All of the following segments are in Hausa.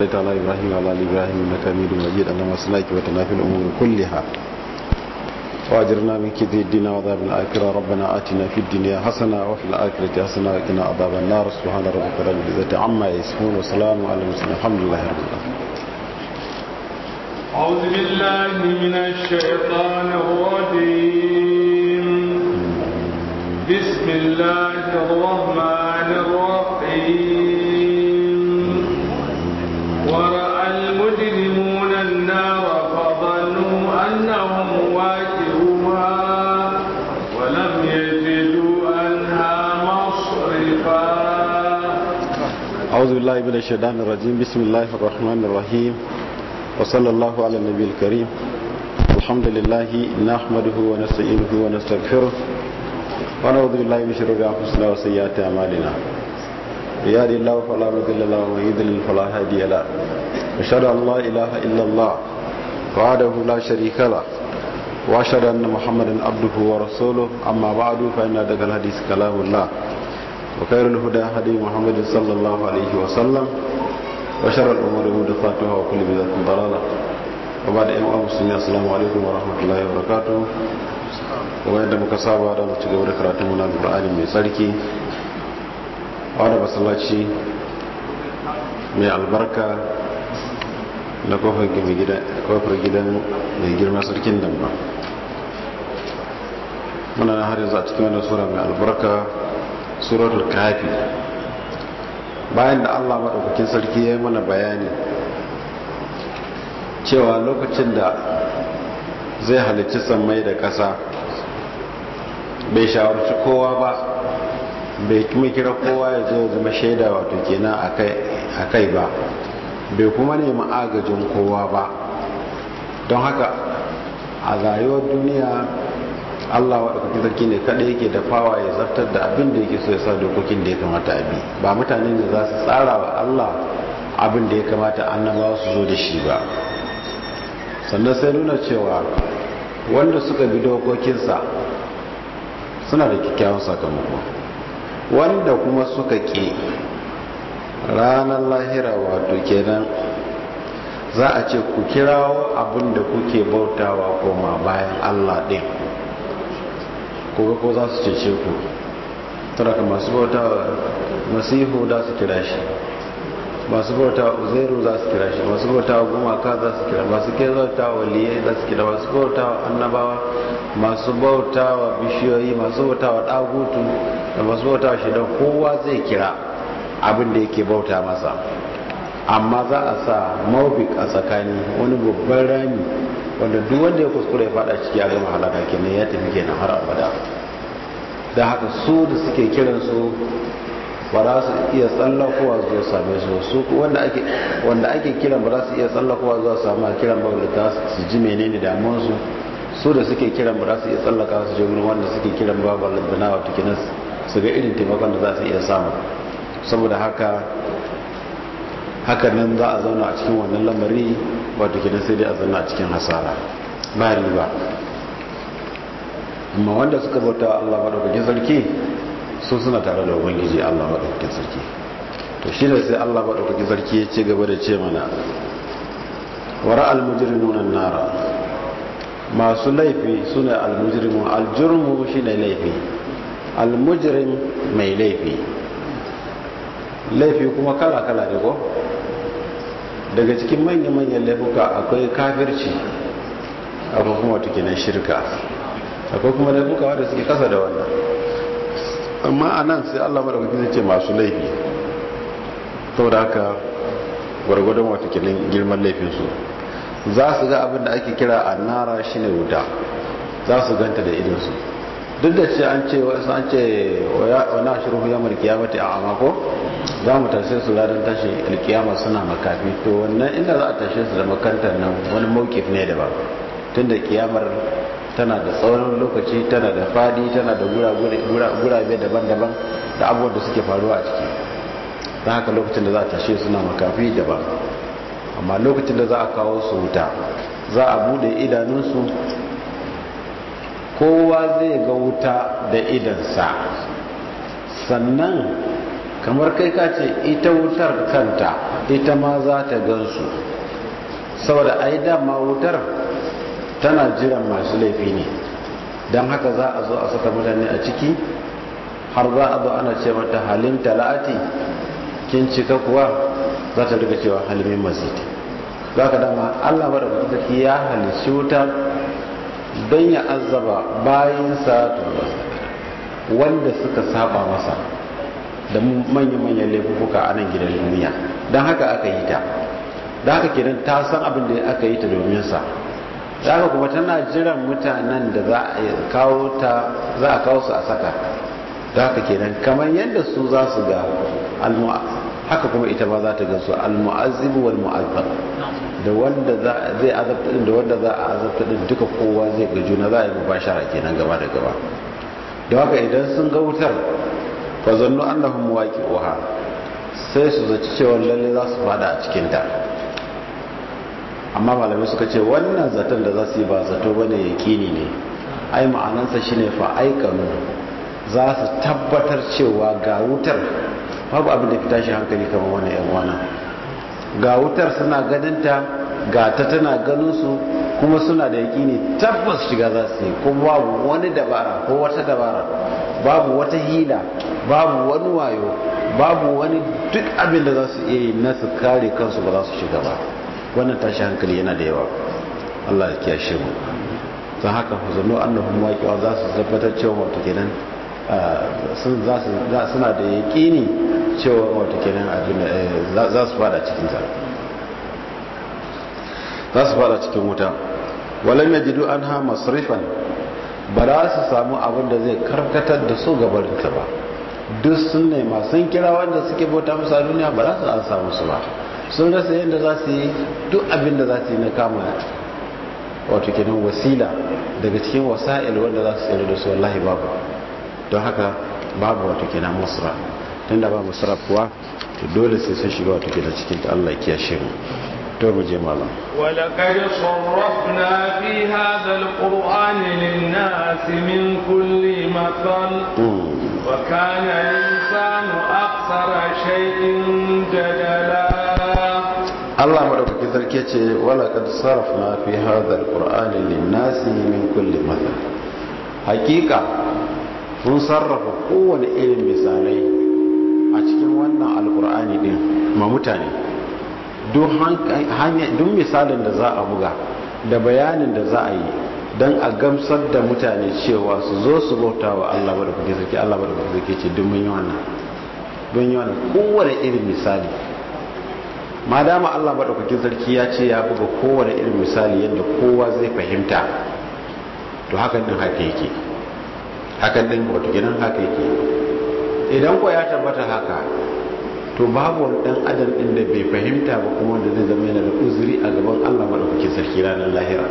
صليت على إبراهيم وعلى آل إبراهيم إنك حميد مجيد اللهم صلك وتنا في الأمور كلها وأجرنا من كيد الدين وعذاب الآخرة ربنا آتنا في الدنيا حسنة وفي الآخرة حسنة وقنا عذاب النار سبحان ربك رب العزة عما يصفون وسلام على المرسلين الحمد لله رب العالمين أعوذ بالله من الشيطان الرجيم بسم الله الرحمن الرحيم ورأى المجرمون النار فظنوا أنهم واجهوها ولم يجدوا عنها مصرفا أعوذ بالله من الشيطان الرجيم بسم الله الرحمن الرحيم وصلى الله على النبي الكريم الحمد لله نحمده ونستعينه ونستغفره ونعوذ بالله من شرور انفسنا وسيئات اعمالنا يهدي الله فلا مضل له ومن يضلل فلا هادي له اشهد ان لا اله الا الله وحده لا شريك له واشهد ان محمدا عبده ورسوله اما بعد فان ادق الحديث كلام الله وخير الهدى هدي محمد صلى الله عليه وسلم وشر الأمور محدثاتها وكل بدعة ضلالة وبعد أيها المسلمين السلام عليكم ورحمة الله وبركاته وين da muka saba da mu cigaba da karatun mu na Qur'ani mai tsarki a wani masallaci mai albarka na kofar gidan mai girma sarkin nan ba muna na har yanzu a cikin wannan sura mai albarka suratul kafi bayan da allah maɗaukakin sarki ya yi mana bayani cewa lokacin da zai halicci sammai da ƙasa bai shawarci kowa ba bai kuma kira kowa ya zo zama shaida wato kenan a kai ba bai kuma nemi agajin kowa ba don haka a rayuwar duniya Allah waɗanda sarki ne kaɗai yake da fawa ya zartar da abin da yake so ya sa dokokin da ya kamata a bi ba mutane ne za su tsara wa Allah abin da ya kamata annabawa su zo da shi ba sannan sai nuna cewa wanda suka bi dokokinsa suna da kyakkyawan sakamako wanda kuma suka ƙi ranar lahira wato kenan za a ce ku kirawo abin da kuke bautawa koma bayan Allah ɗin koga ko za su cece ku taraka masu bauta masihu za su kira shi masu bauta uzairu za su kira shi masu bauta gumaka za su kira masu bauta waliyai za su kira masu bauta annabawa masu bauta bishiyoyi masu bauta dagutu da masu bauta shaidan kowa zai kira abin da yake bauta masa amma za a sa maubik a tsakani wani babban rami wanda duk wanda ya kuskure ya fada ciki a gama halaka kenan ya tafi kenan har abada da haka su da suke kiran su ba za su iya tsallakowa zuwa same su su wanda ake wanda ake kiran ba za su iya tsallakowa zuwa samu a kiran ba da su ji menene damuwar su su da suke kiran ba za su iya tsallaka su je wurin wanda suke kiran ba ba lantana wato kenan su ga irin taimakon da za su iya samu saboda haka haka nan za a zauna a cikin wannan lamari wato kenan sai dai a zauna a cikin hasara ba riba amma wanda suka bauta Allah madaukakin sarki su suna tare da ubangiji Allah madaukakin sarki to shi ne sai Allah madaukakin sarki ya ce gaba da ce mana wara almujrimun an-nara masu laifi sune almujrimun aljurmu shine laifi almujrim mai laifi laifi kuma kala kala ne ko daga cikin manya-manyan laifuka akwai kafirci akwai kuma wata kinan shirka akwai kuma laifuka wadda suke kasa da wannan amma a nan sai allah maɗaukaki zai ce masu laifi sau da haka gwargwadon wata kinan girman laifinsu za su ga abin da ake kira annara shine wuta za su ganta da idinsu duk da ce an ce wasu an ce wani ashirin ya mulki ya mata a amako za mu tashe su ranar tashi alkiyama suna makafi to wannan inda za a tashe su da makantar nan wani mawkif ne daban tun da kiyamar tana da tsawon lokaci tana da fadi tana da gurabe daban-daban da abubuwan da suke faruwa a ciki don haka lokacin da za a tashe suna makafi daban amma lokacin da za a kawo su wuta za a bude idanunsu kowa zai ga wuta da idansa sannan kamar kai ka ce ita wutar kanta ita ma za ta gansu saboda ai dama wutar tana jiran masu laifi ne don haka za a zo a saka mutane a ciki har za a zo ana ce mata halin talati kin cika kuwa za ta rika cewa halimin mazidi za ka dama allah mara sarki ya halici wuta don ya azaba bayansa wanda suka saba masa da manya-manyan laifuka a nan gidan duniya don haka aka yi ta da haka kenan ta san abin da aka yi ta domin sa da haka kuma tana jiran mutanen da za a kawo ta za a kawo su a saka da haka kenan kamar yadda su za su ga haka kuma ita ba za ta ga su al-mu'azzibu wal mu'azzab da wanda zai azabta din da wanda za a azabta din duka kowa zai ga juna za a yi mubashara kenan gaba da gaba da haka idan sun ga wutar fa zannu annahum waqi'uha sai su zaci cewa lalle za su fada a cikin ta amma malamai suka ce wannan zaton da za su yi ba zato bane yakini ne ai ma'anansa shine fa aikanu za su tabbatar cewa ga wutar babu abin da fi tashi hankali kamar wani yan wana ga wutar suna ganinta ga ta tana ganin su kuma suna da yakini tabbas shiga za su yi kuma babu wani dabara ko wata dabara babu wata hila babu wani wayo babu wani duk abin da za su iya yi na su kare kansu ba za su shiga ba wannan tashi hankali yana da yawa Allah ya kiyashe mu don haka zanno annahum waqi'a za su tabbatar cewa wato kenan sun za su suna da yaƙini cewa wato kenan abin za su fada cikin ta za su fada cikin wuta walam yajidu anha masrifan ba za su samu abin da zai karkatar da su gabarin ta ba duk sun nema sun kira wanda suke bauta musu a duniya ba za su an samu su ba sun rasa yadda za su yi duk abin da za su yi na kama wato kenan wasila daga cikin wasa'il wanda za su tsere da su wallahi babu don haka babu wato kenan musra tunda ba musra kuwa to dole sai sun shiga wato kenan cikin ta Allah ya kiyashe mu to mu je malam ولقد صرفنا في هذا القرآن للناس من كل مثل وكان الإنسان أكثر شيء جدلا Allah madaukaki sarki ce wala kad sarafna fi hadha alqur'ani lin-nasi min kulli mathal hakika mun sarrafa kowane irin misalai a cikin wannan alqur'ani din ma mutane duk hanya duk misalin da za a buga da bayanin da za a yi dan a gamsar da mutane cewa su zo su bauta wa Allah madaukaki sarki Allah madaukaki sarki ce duk mun yi wannan don yi wannan kowane irin misali ma dama Allah maɗaukakin sarki ya ce ya buga kowane irin misali yadda kowa zai fahimta to hakan din haka yake hakan din wato gidan haka yake idan ko ya tabbata haka to babu wani dan adam din da bai fahimta ba kuma wanda zai zama yana da uzuri a gaban Allah maɗaukakin sarki ranar lahira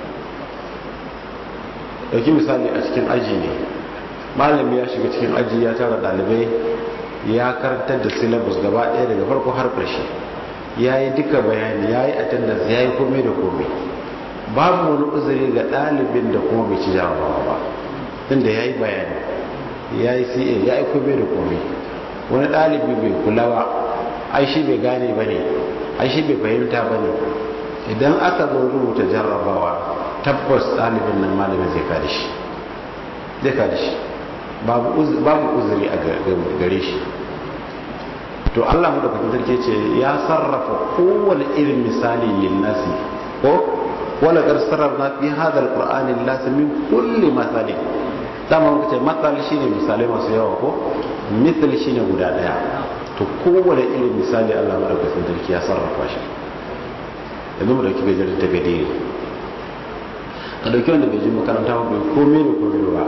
dauki misali a cikin aji ne malami ya shiga cikin aji ya tara ɗalibai ya karantar da syllabus gaba ɗaya daga farko har ƙarshe ya yi duka bayani ya yi attendance ya yi komai da komai babu wani uzuri ga ɗalibin da kuma bai ci jarabawa ba inda ya yi bayani ya yi ca ya yi komai da komai wani ɗalibi bai kula ba ai shi bai gane ba ne ai shi bai fahimta ba ne idan aka zo rubuta jarabawa tabbas ɗalibin nan malamin zai kada shi zai kada shi babu uzuri a gare shi to Allah madaukakin sarki ce ya sarrafa kowane irin misali lin nasi ko wala gar sarrafna fi hada alqur'ani lillahi min kulli masalin dama muka ce masal shine misalai masu yawa ko misal shine guda daya to kowane irin misali Allah madaukakin sarki ya sarrafa shi yanzu mu dauki gajerin ta gade ka dauki wanda bai ji makaranta ba bai komai da komai ba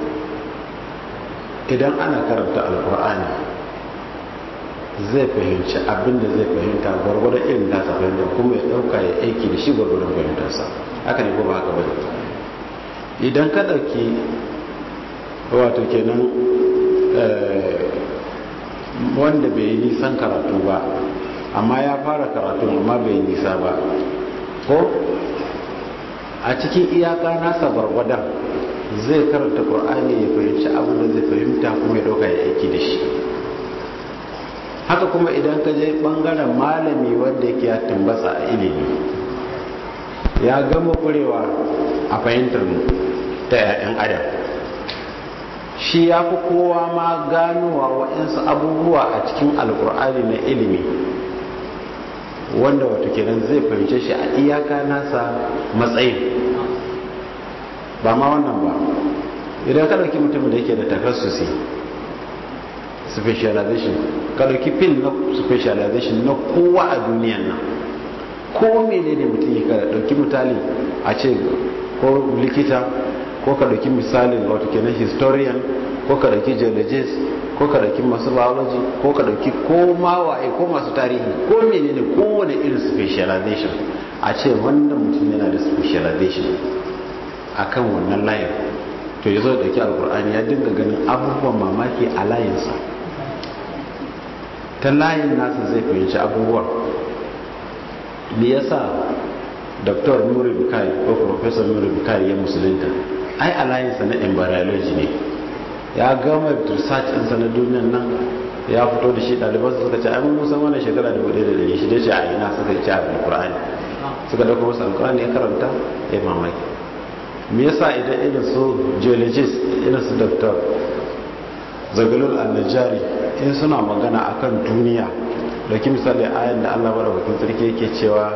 idan ana karanta alqur'ani zai fahimci abin da zai fahimta gwargwadon irin nasa fahimta kuma ya dauka ya aiki da shi gwargwadon fahimtarsa haka ne ko ba haka bane idan ka dauki wato kenan wanda bai yi nisan karatu ba amma ya fara karatu amma bai yi nisa ba ko a cikin iyaka nasa gwargwadon zai karanta ƙur'ani ya fahimci abin da zai fahimta kuma ya dauka ya aiki da shi haka kuma idan ka je bangaren malami wanda yake ya tambasa a ilimi ya gama kurewa a fahimtar ta 'ya'yan adam shi ya fi kowa ma ganowa waɗansu abubuwa a cikin alkur'ani na ilimi wanda wato kenan zai fahimce shi a iyaka nasa matsayin ba ma wannan ba idan ka ɗauki mutumin da yake da takassusi specialization ka ɗauki fil na specialization na kowa a duniyan nan ko mene ne mutum ya kada ɗauki misali a ce ko likita ko ka ɗauki misalin wato kenan historian ko ka ɗauki geologist ko ka ɗauki masu biology ko ka ɗauki ko mawaye ko masu tarihi ko mene ne kowane irin specialization a ce wannan mutum yana da specialization akan wannan layin to ya zo da ke alkur'ani ya dinga ganin abubuwan mamaki a layinsa ta layin nasa zai fahimci abubuwan me yasa dr nuri bukai ko professor nuri bukai ya musulunta ai a layinsa na embryology ne ya gama research ɗinsa na duniyan nan ya fito da shi ɗaliban suka ce ai mun san wannan shekara da bude da dari shi dai ce a ina suka ce a alkur'ani suka dauko masa alkur'ani ya karanta ya mamaki me yasa idan irin su geologist irin su doctor zagalul annajari in suna magana akan duniya dauki misali ayan da Allah madaukakin sarki yake cewa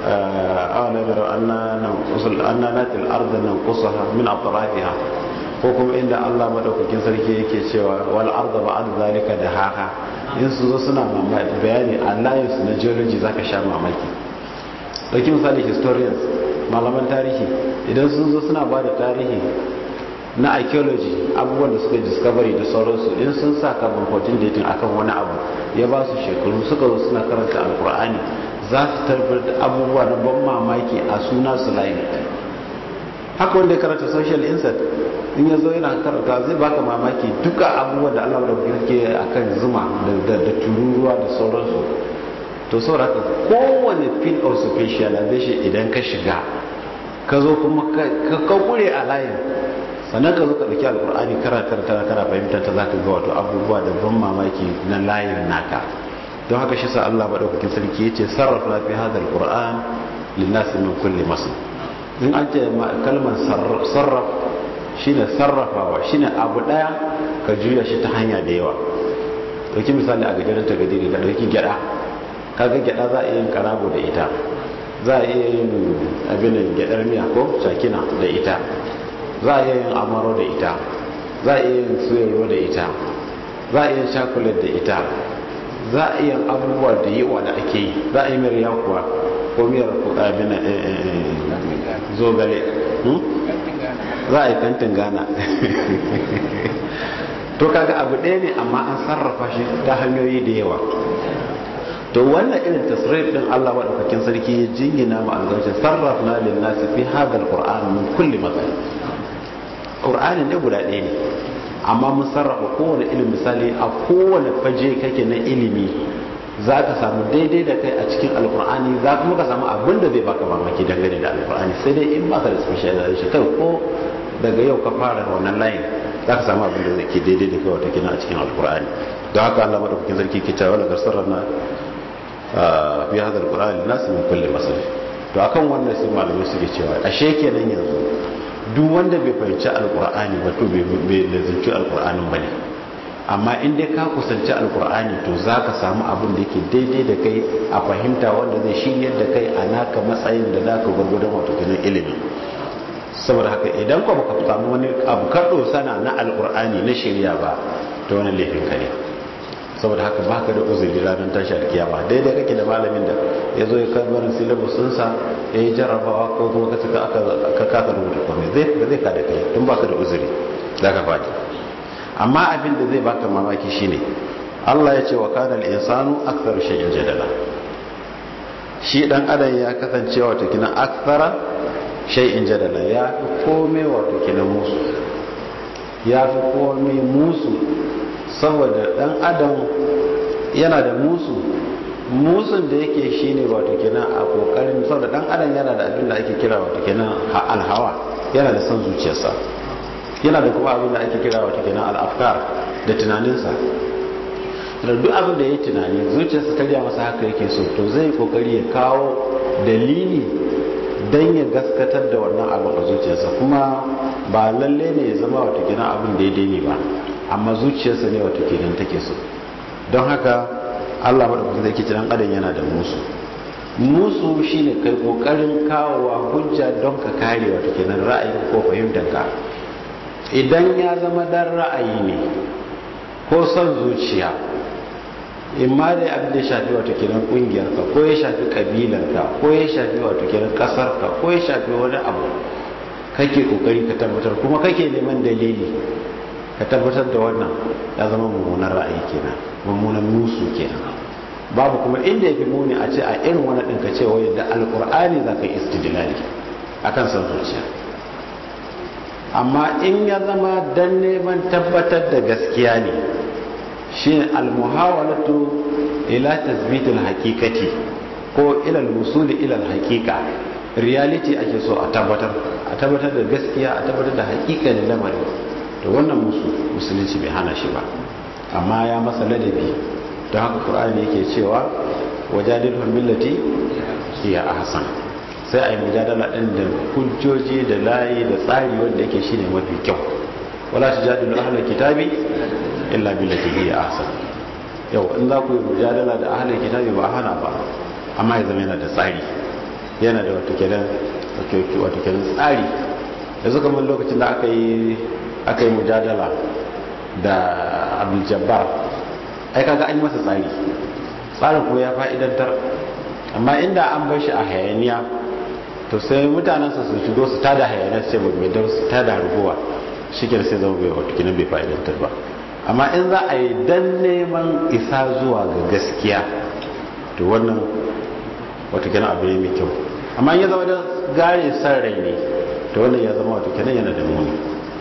awalan yaro anna nan usul anna natil arda nan qusaha min atrafiha ko kuma inda Allah madaukakin sarki yake cewa wal arda ba'd zalika da haka in su zo suna mamaki bayani Allah su na geology zaka sha mamaki dauki misali historians malaman tarihi idan sun zo suna ba da tarihi na archaeology abubuwan da suka discovery da sauransu in sun sa carbon 14 dating akan wani abu ya ba su shekaru suka zo suna karanta alkur'ani za su tabbatar da abubuwa na ban mamaki a suna su layi haka wanda ya karanta social insight in ya zo yana karanta zai baka mamaki duka abubuwan da allah da ke akan zuma da tururuwa da sauransu to sauraka kowane field of specialization idan ka shiga ka zo kuma ka kure a layin sannan ka zo ka ɗauki alkur'ani karatar tana kana fahimtar ta za ka ga wato abubuwa da ban mamaki na layin naka don haka shi sa Allah maɗaukakin sarki ya ce sarrafa fi hadal qur'an linnasi min kulli masu in an ce kalmar sarraf shine sarrafawa shine abu ɗaya ka juya shi ta hanya da yawa ɗauki misali a gajeren ta gadiri ka ɗauki gyaɗa kaga gyada za a iya yin karago da ita za a iya yin abin da gyadar miya ko shakina da ita za a iya yin amaro da ita za a iya yin suyarwa da ita za a iya yin shakulat da ita za a iya abubuwa da yawa da ake yi za a yi miyar yakuwa ko miyar abin zogale za a yi kantin gana to kaga abu ɗaya ne amma an sarrafa shi ta hanyoyi da yawa to wannan irin tasrif din Allah madaukakin sarki ya jingina mu alƙawarin sarrafna lin nasi fi hadha alquran min kulli mathal qur'ani ne guda ɗaya ne amma mun sarrafa kowane ilimi misali a kowane faje kake na ilimi za ka samu daidai da kai a cikin alkur'ani za kuma ka samu abin da zai baka mamaki dangane da alkur'ani sai dai in baka da specialization kai ko daga yau ka fara wannan layin za ka samu abin da zai ke daidai da kai wata kina a cikin alkur'ani don haka Allah madaukakin sarki ke cewa daga sarrana fi hadal qur'ani nasu min kulli masal to akan wannan sai malamai suke cewa ashe kenan yanzu duk wanda bai fahimci alkur'ani ba to bai lazimci alkur'anin bane amma in dai ka kusanci alkur'ani to za ka samu abin da yake daidai da kai a fahimta wanda zai shiryar da kai a naka matsayin da naka gwargwadon wato kenan ilimi saboda haka idan ka baka samu wani abu kaɗo sana na alkur'ani na shirya ba to wani laifin ka ne saboda haka baka da uzuri ranar tashi alkiyama daidai kake da malamin da ya zo ya karbarin syllabus ɗinsa ya yi jarrabawa ko kuma ka cika aka kasa rubuta komai zai zai ka da kai tun baka da uzuri za ka faɗi amma abin da zai baka mamaki shine Allah ya ce wa kana al-insanu akthar shay'in jadala shi dan adam ya kasance wato kina akthara shay'in jadala ya fi komai wato kina musu ya fi komai musu saboda dan adam yana da musu musun da yake shine wato kina a kokarin saboda dan adam yana da abin da ake kira wato kina alhawa yana da son zuciyarsa yana da kuma abin da ake kira wata kenan al'afkar da tunaninsa da duk abin da ya tunani zuciyarsa ta riya masa haka yake so to zai kokari ya kawo dalili don ya gaskatar da wannan abin a zuciyarsa kuma ba lalle ne ya zama wata kenan abin daidai ne ba amma zuciyarsa ne wata kenan take so don haka allah maɗaukacin zai kici ɗan adam yana da musu musu shine kai kokarin kawowa hujja don ka kare wata kenan ra'ayin ko fahimtanka idan ya zama dan ra'ayi ne ko son zuciya in ma dai abin da ya shafi wato kenan kungiyarka ko ya shafi kabilarka ko ya shafi wato kenan kasarka ko ya shafi wani abu kake kokari ka tabbatar kuma kake neman dalili ka tabbatar da wannan ya zama mummunan ra'ayi kenan mummunan musu kenan babu kuma inda ya fi muni a ce a irin wani ɗin ka ce wai da alkur'ani za ka yi istidilali a kan son zuciya amma in ya zama dan neman tabbatar da gaskiya ne shi ne almuhawalatu ila tasbitul hakikati ko ilal musuli ilal hakika reality ake so a tabbatar a tabbatar da gaskiya a tabbatar da hakika da lamarin to wannan musu musulunci bai hana shi ba amma ya masa ladabi don haka qur'ani yake cewa wajadilhum billati hiya ahsan sai a yi mujadala ɗin da hujjoji da layi da tsari wanda yake shine mafi kyau wala ta jadilu ahlul kitabi illa billati hiya ahsan yau in za ku yi mujadala da ahlul kitabi ba hana ba amma ya zama yana da tsari yana da wata kenan wata kenan tsari yanzu kamar lokacin da aka yi aka yi mujadala da abdul jabbar ai kaga an yi masa tsari tsarin kuma ya fa'idantar amma inda an bar shi a hayaniya to sai mutanensa su shigo su tada hayanar sai ba mai su tada harguwa shi ke sai zama bai wata kinan bai fa'idantar ba amma in za a yi dan neman isa zuwa ga gaskiya to wannan wata kinan abu ne mai kyau amma ya zama da gare san rai ne to wannan ya zama wata kinan yana da muni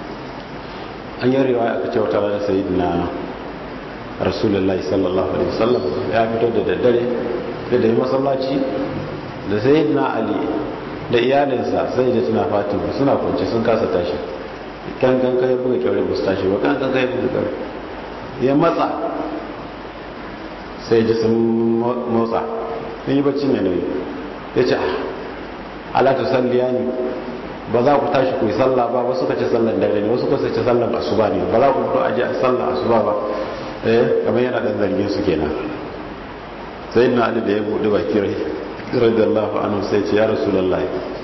an yi riwaya aka ce wata rana sayi na rasulullahi sallallahu alaihi wasallam ya fito da daddare da dai masallaci da sayyidina ali da iyalinsa sai da tuna fatima suna kwanci sun kasa tashi kan kan kai buga kyaure ba su tashi ba kan kan kai buga kyaure ya matsa sai ji sun motsa sun yi bacci mai nauyi ya ce ala ta salliya ne ba za ku tashi ku yi sallah ba wasu ka ce sallan dare ne wasu ka ce sallan asuba ne ba za ku fito aje a sallan asuba ba eh kamar yana dan zargin su kenan sai na ali da ya buɗe baki rai radiyallahu anhu sai ce ya rasulullah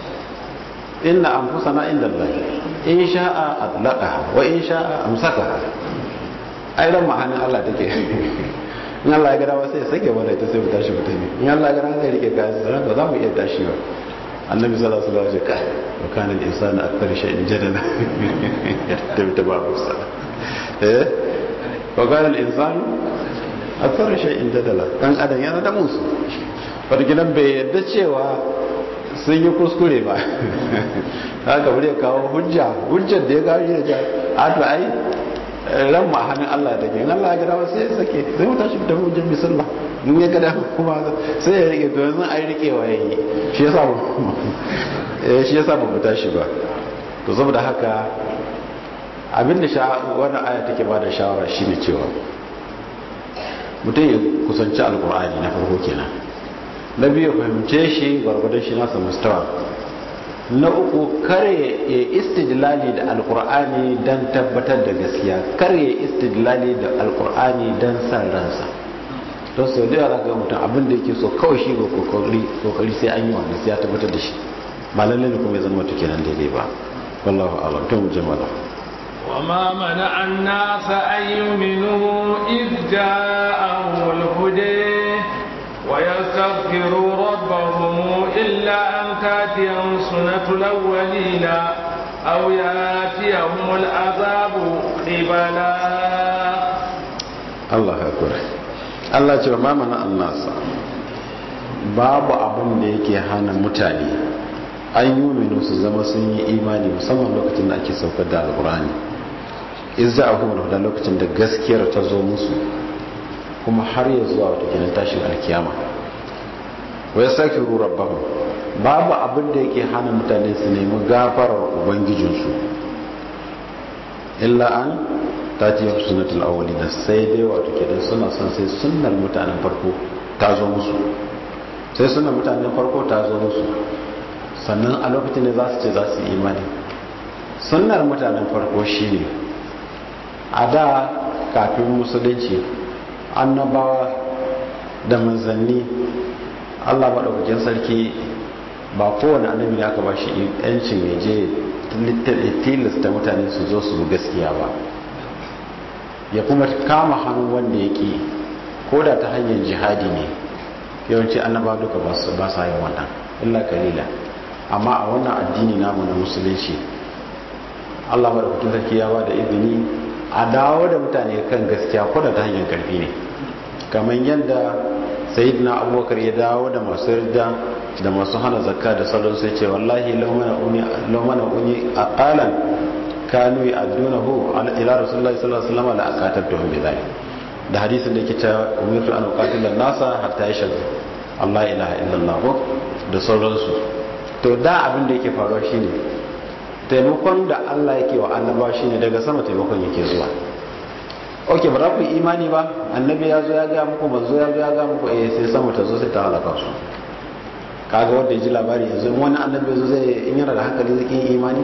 inna anfusana inda Allah in sha'a atlaqaha wa in sha'a amsakaha ai ran ma'anin Allah take in Allah ya gada sai ya sake mana ita sai mu tashi mutane in Allah ya gada sai rike kayan sa ba za mu iya tashi ba annabi sallallahu alaihi wasallam ya ce wa kana al-insanu akthar shay'in jadala da ta ba musa eh wa kana al-insanu akthar shay'in jadala dan adam yana da musu farginan bai yadda cewa sun yi kuskure ba haka bari ya kawo hujja hujjar da ya gawo shi da a to ai ran ma hannun Allah take in Allah ya gada wasu sai ya sake sai mu tashi da hujjar bisallah in ya gada kuma sai ya rike to yanzu ai rikewa yayi shi yasa ba shi yasa ba mu tashi ba to saboda haka abinda wannan aya take ba da shawara shine cewa mutum ya kusanci alkur'ani na farko kenan na biyu fahimce shi gwargwadon shi nasa mustawa na uku kare ya istidlali da alkur'ani don tabbatar da gaskiya kare ya istidlali da alkur'ani don san ransa don sau da yara ga mutum abin da yake so kawai shi ga kokari sai an yi wanda sai ya tabbatar da shi ba lalle ne kuma ya zama wata kenan daidai ba wallahu alam to mu jama'a وما منع الناس أن يؤمنوا إذ جاءهم الهدى ويستغفروا ربهم إلا أن تاتيهم سنة الأولين أو ياتيهم العذاب قبلا الله أكبر Allah ce ma mana annasa babu abin da yake hana mutane an yi minu su zama sun yi imani musamman lokacin da ake saukar da alkurani izza a kuma da lokacin da gaskiyar ta zo musu kuma har ya zuwa wata kenan tashin alkiyama wai sake rabbahum babu abin da yake hana mutane su nemi gafarar ubangijinsu illa an tati ya sunnatul awwalina sai dai wato kenan suna son sai sunnar mutanen farko ta zo musu sai sunnar mutanen farko ta zo musu sannan a lokacin ne za su ce za su yi imani sunnar mutanen farko shine a da kafin musulunci annabawa da manzanni Allah maɗaukakin sarki ba kowane annabi ne aka ba shi yancin ya je tilasta mutane su zo su gaskiya ba ya kuma kama hannun wanda ya ƙi ko da ta hanyar jihadi ne yawanci annaba duka ba sa yin wannan illa kalila amma a wannan addini namu na musulunci Allah maɗaukakin sarki ya ba da izini a dawo da mutane kan gaskiya ko da ta hanyar karfi ne kamar yadda sayyidina abubakar ya dawo da masu yarda da masu hana zakka da salon sai ce wallahi laumana uni a ƙalan kanu yi addunahu ila rasulullahi sallallahu alaihi wasallam la aqatabtuhum bi dhalik da hadisin da yake cewa umirtu an uqatila nasa hatta yashhadu Allah ilaha illallah da sauransu to da abin da yake faruwa shine taimakon da Allah yake wa annabawa shine daga sama taimakon yake zuwa ok ba za ku yi imani ba annabi ya zo ya gaya muku manzo ya zo ya gaya muku eh sai sama ta zo sai ta halaka su kaga wanda ya ji labari yanzu wani annabi ya zo zai in yana da hankali zai kin imani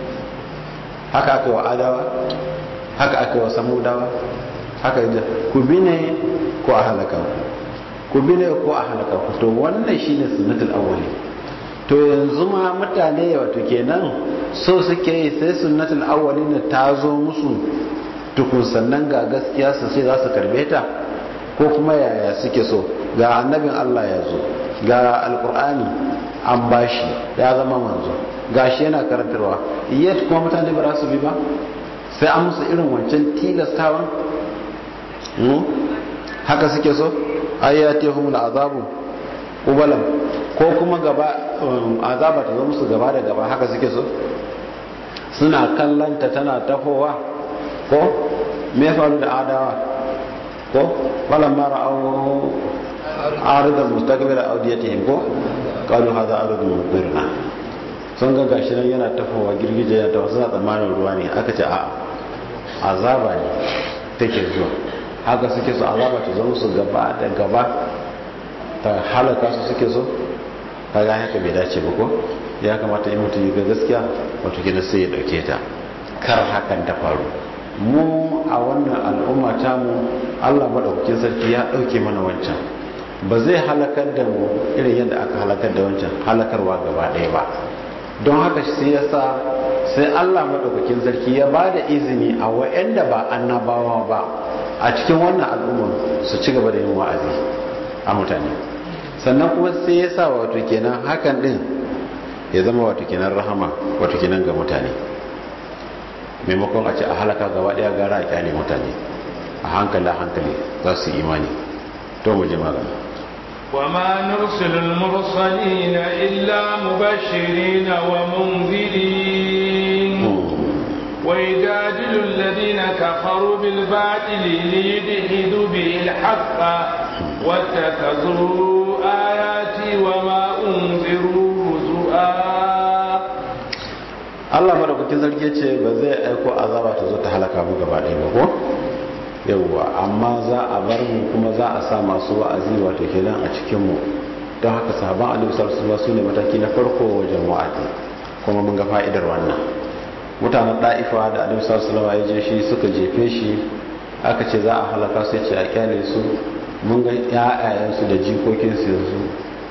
haka aka wa adawa haka aka wa samudawa haka da ku bi ne ko a halaka ku bi ne ko a halaka ku to wannan shine sunnatul awwali to yanzu ma mutane wato kenan so suke yi sai sunnatul awwalin ta zo musu tukun sannan ga gaskiya su sai za su karbe ta ko kuma yaya suke so ga annabin Allah ya zo ga alkur'ani an bashi ya zama manzo gashi yana karantarwa yet kuma mutane ba za su bi ba sai an musu irin wancan tilastawan haka suke so ayyatihum azabu ubalam ko kuma gaba azaba ta zo musu gaba da gaba haka suke so suna kallanta tana tafowa ko me ya faru da adawa ko falan mara au aridan mustaqbil audiyatihim ko qalu hadha aridun mudbirna sun ga gashi nan yana tafowa girgije ya tafi suna tsammanin ruwa ne aka ce a azaba ne take zuwa haka suke so azaba ta zama su gaba da gaba ta halaka su suke so kaga haka bai dace ba ko ya kamata in mutum ga gaskiya wato kina sai ya dauke ta kar hakan ta faru mu a wannan al'umma ta mu Allah madaukakin sarki ya dauke mana wancan ba zai halakar da mu irin yadda aka halakar da wancan halakarwa gaba ɗaya ba don haka sai yasa sai Allah madaukakin sarki ya ba da izini a wa'anda ba annabawa ba a cikin wannan al'umma su ci gaba da yin wa'azi a mutane sannan kuma sai ya sa wato kenan hakan din ya zama wato kenan rahama wato kenan ga mutane maimakon a ce a halaka gaba daya gara a kyale mutane a hankali a hankali za su imani to mu je magana وما نرسل المرسلين إلا مبشرين ومنذرين ويجادل الذين كفروا بالباطل ليدحدوا به الحق واتخذوا آياتي وما أنذروا هزؤا Allah madaukakin sarki ce ba zai aiko azaba ta zo ta halaka mu gaba ɗaya ba ko yawwa amma za a bar mu kuma za a sa masu wa'azi wato kenan a cikin mu don haka sahaban annabi sallallahu alaihi wasallam ne mataki na farko wajen wa'azi kuma mun ga fa'idar wannan mutanen da'ifa da annabi sallallahu alaihi wasallam ya je shi suka jefe shi aka ce za a halaka sai ce a kyale su mun ga ƴaƴayensu da jikokinsu yanzu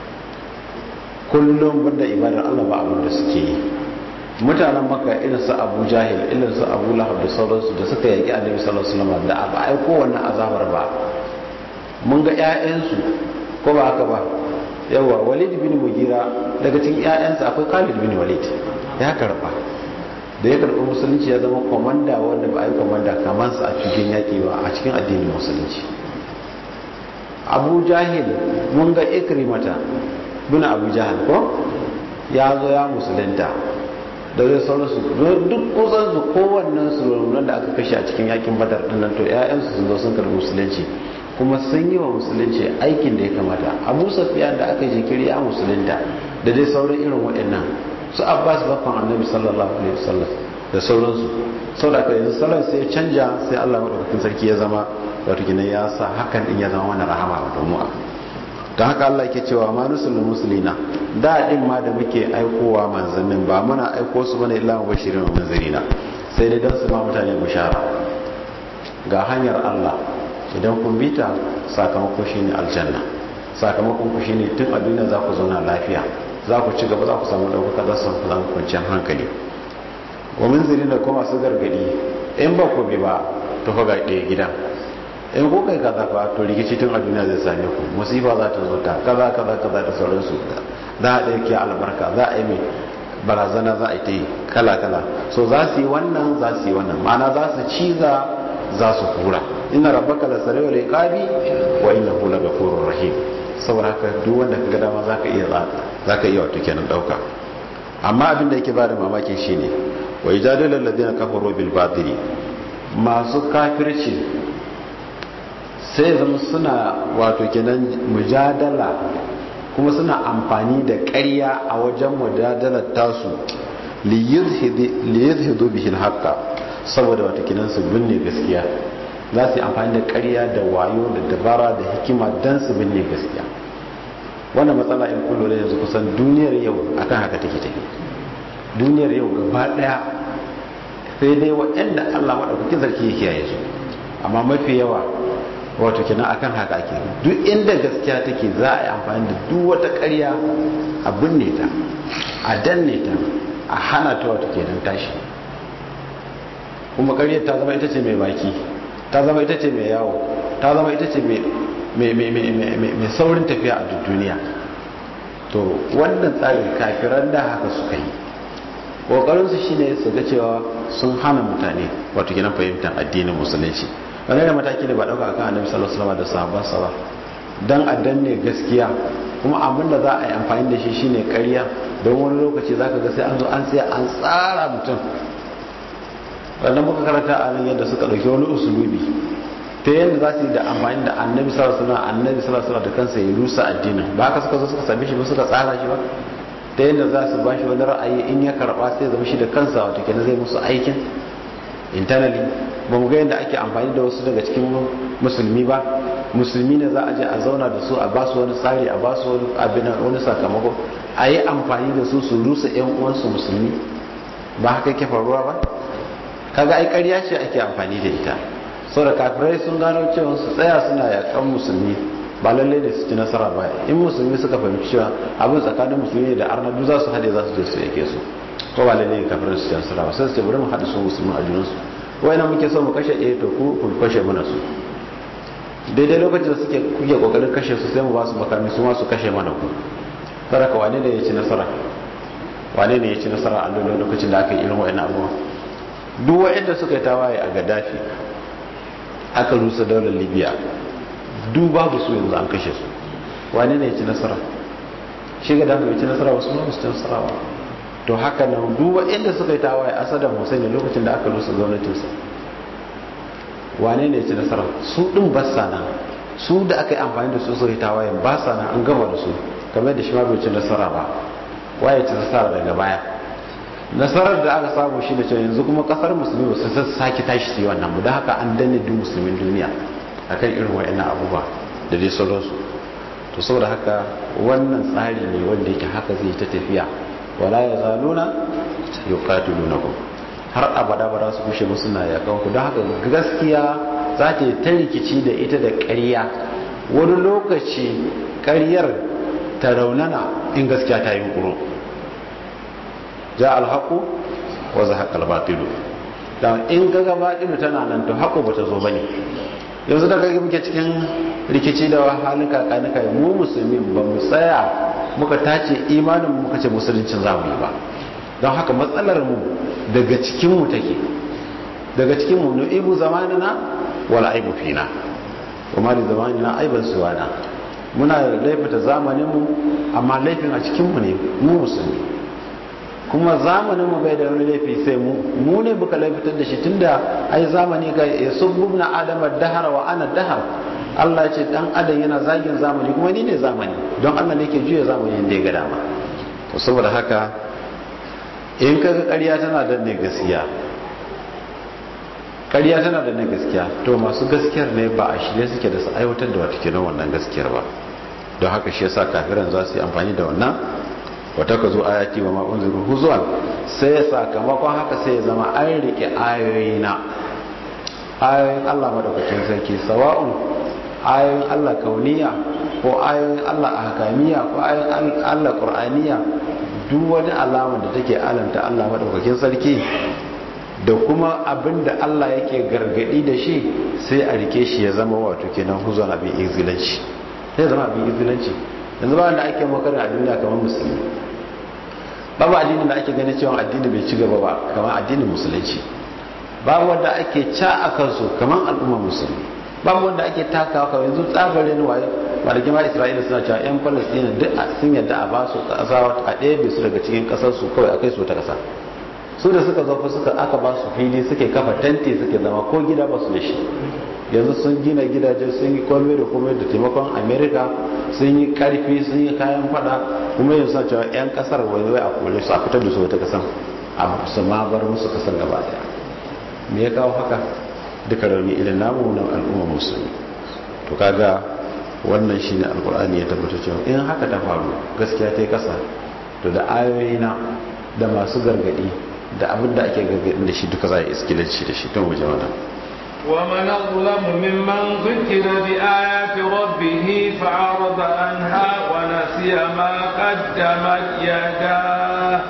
kullum banda ibadar Allah ba abin da suke yi mutanen maka irin su abu jahil irin su abu lahab da sauransu da suka yaki annabi sallallahu alaihi wasallam da ba ai ko wannan azabar ba mun ga ƴaƴansu ko ba haka ba yawa walid bin mugira daga cikin ƴaƴansa akwai khalid bin walid ya karba da ya karɓi musulunci ya zama komanda wanda ba a yi komanda kamar sa a cikin yaƙi ba a cikin addinin musulunci abu jahil mun ga ikrimata bin abu jahil ko ya zo ya musulunta da zai sauransu duk kusan su kowannen su rumunan da aka kashe a cikin yakin badar din nan to ƴaƴansu sun zo sun karɓi musulunci kuma sun yi wa musulunci aikin da ya kamata abu safiya da aka yi jikiri a musulunta da dai sauran irin waɗannan su abbas bakon annabi sallallahu alaihi wasallam da sauransu sau da yanzu salon sai canja sai allah maɗaukakin sarki ya zama wato gina ya sa hakan din ya zama wani rahama wa domin don haka allah ke cewa ma nusulun musulina da din ma da muke aikowa manzannin ba muna aiko su bane illa bashirin wa manzanina sai dai don su ma mutane bishara ga hanyar allah idan kun bita sakamakon shine aljanna sakamakon ku shine tun a duniya za ku zauna lafiya za ku ci gaba za ku samu ɗaukaka za su samu kwanciyar hankali wa munziri da kuma su gargadi in ba ku bi ba to fa ga ɗaya gidan in ko kai kaza fa to rikici tun a duniya zai same ku musifa za ta zo ta kaza kaza kaza da sauransu za a ɗauke albarka za a yi mai barazana za a yi ta yi kala kala so za su yi wannan za su yi wannan ma'ana za su ciza za su hura inna rabbaka la sari'ul iqabi wa innahu la ghafurur rahim saboda haka duk wanda ka ga dama zaka iya zaka iya wato kenan dauka amma abin da yake bada mamaki shine wa ijadalul ladina kafaru bil batili masu kafirci sai zama suna wato kenan mujadala kuma suna amfani da ƙarya a wajen mujadalar tasu liyuzhidu bihi haqqa saboda wato kenan su binne gaskiya za su yi amfani da ƙarya da wayo da dabara da hikima dan su binne gaskiya wannan matsala in kullu da yanzu kusan duniyar yau akan haka take take duniyar yau gaba daya sai dai waɗanda Allah madaukakin sarki ya kiyaye su amma mafi yawa wato kenan akan haka ake duk inda gaskiya take za a yi amfani da duk wata ƙarya a binne ta a danne ta a hana ta wato kenan tashi kuma ƙaryar ta zama ita ce mai baki ta zama ita ce mai yawo ta zama ita ce mai saurin tafiya a duk duniya to wannan tsarin kafiran da haka suka yi ƙoƙarinsu shine su ga cewa sun hana mutane wato kenan fahimtar addinin musulunci wani da mataki da ba dauka akan annabi sallallahu alaihi wasallam da sahabbansa ba dan a danne gaskiya kuma abin da za a yi amfani da shi shine ƙarya don wani lokaci zaka ga sai an zo an tsaya an tsara mutum wannan muka karanta a nan yadda suka dauki wani usulubi ta yadda za su yi da amfani da annabi sallallahu alaihi wasallam annabi sallallahu alaihi wasallam da kansa ya rusa addinin ba haka suka zo suka same shi ba suka tsara shi ba ta yadda za su ba shi wani ra'ayi in ya karba sai ya zama shi da kansa wato kenan zai musu aikin internally ba mu ga yadda ake amfani da wasu daga cikin musulmi ba musulmi ne za a je a zauna da su a ba su wani tsari a ba su wani abin wani sakamako a yi amfani da su su rusa yan uwansu musulmi ba haka yake faruwa ba kaga ai ƙarya ce ake amfani da ita saboda kafirai sun gano cewa su tsaya suna yakan musulmi ba lalle ne su ci nasara ba in musulmi suka fahimci cewa abin tsakanin musulmi da arna duk za su haɗe za su je su yake su ko ba lalle ne kafirai su ci nasara ba sai su ce bari mu haɗa su musulmi a junansu wayna muke so mu kashe eh to ku ku kashe mana su daidai lokacin da suke kuke kokarin kashe su sai mu ba su makami su ma su kashe mana ku saraka wane ne ya ci nasara wane ne ya ci nasara a lokacin da aka yi irin wayannan abubuwa duk wayanda suka yi tawaye a Gaddafi aka rusa daular Libya duk babu su yanzu an kashe su wane ne ya ci nasara shi Gaddafi ya ci nasara wasu ma su ci nasara ba to haka nan duba inda suka yi tawaye a saddam hussein lokacin da aka rusa gwamnatinsa wane ne ci nasara su din basa nan su da aka yi amfani da su suka yi tawaye ba sa nan an gama da su kamar da shi ma bai ci nasara ba waye ci nasara daga baya nasarar da aka samu shi da cewa yanzu kuma kasar musulmi ba su sake tashi su yi wannan mu da haka an danne duk musulmin duniya akan irin wa'annan abubuwa da dai sauransu to saboda haka wannan tsari ne wanda yake haka zai ta tafiya wala ya zaluna yuqatilunakum har abada ba za su kushe musu na yakan ku don haka gaskiya za ta yi ta rikici da ita da ƙarya wani lokaci ƙaryar ta raunana in gaskiya ta yi kuro ja alhaku wa zahaqa albatilu dan in kaga batilu tana nan to hako bata zo bane yanzu da kage muke cikin rikici da halin kakanika mu musulmi ba mu tsaya muka tace imanin muka ce musuluncin zamu yi ba don haka matsalar mu daga cikin mu take daga cikin mu nu'ibu zamanina wala aibu fina kuma da zamanina aiban suwana muna laifata zamanin mu amma laifin a cikin mu ne mu musulmi kuma zamanin mu bai da wani laifi sai mu mu ne muka laifitar da shi tunda ai zamani ga yasubbuna adama dahar wa ana dahar Allah ya ce dan adam yana zagin zamani kuma ni ne zamani don Allah ne ke juya zamani inda ya ga dama to saboda haka in kaga ƙarya tana da ne gaskiya ƙarya tana da ne gaskiya to masu gaskiyar ne ba a shirye suke da su aiwatar da wata kenan wannan gaskiyar ba don haka shi yasa kafiran za su yi amfani da wannan wata ka zo ayati wa ma'un zuru huzuwan sai ya sakamakon haka sai ya zama an rike ayoyi na ayoyin Allah madaukakin sarki sawa'un ayoyin Allah kauniya ko ayoyin Allah ahkamiya ko ayoyin Allah qur'aniya duk wani alama da take alamta Allah madaukakin sarki da kuma abin da Allah yake gargadi da shi sai a rike shi ya zama wato kenan huzon abin izilanci sai zama abin izilanci yanzu ba wanda ake makarin a duniya kamar musulmi babu addinin da ake ganin cewa addini bai ci gaba ba kamar addinin musulunci babu wanda ake ca a kansu kamar al'ummar musulmi babu wanda ake takawa kawai yanzu tsabarin waye malaki ma isra'ila suna cewa yan palestina duk sun yadda a ba su kasa a ɗaya su daga cikin ƙasar su kawai a kai su ta ƙasa su da suka zafi suka aka ba su fili suke kafa tanti suke zama ko gida ba su da shi yanzu sun gina gidaje sun yi komai da komai da taimakon america sun yi karfi sun yi kayan fada kuma yanzu sa cewa 'yan kasar wani wai a kore su a fitar da su wata kasan a su ma bar musu kasar gaba daya me ya kawo haka duka rauni irin namu na al'umma musulmi to kaga wannan shine alkur'ani ya tabbata cewa in haka ta faru gaskiya ta yi kasa to da ayoyi na da masu gargadi da abin da ake gargadin da shi duka za a yi iskilanci da shi don waje wannan ومن أظلم ممن ذكر بآيات ربه فعرض عنها ونسي ما قدمت يداه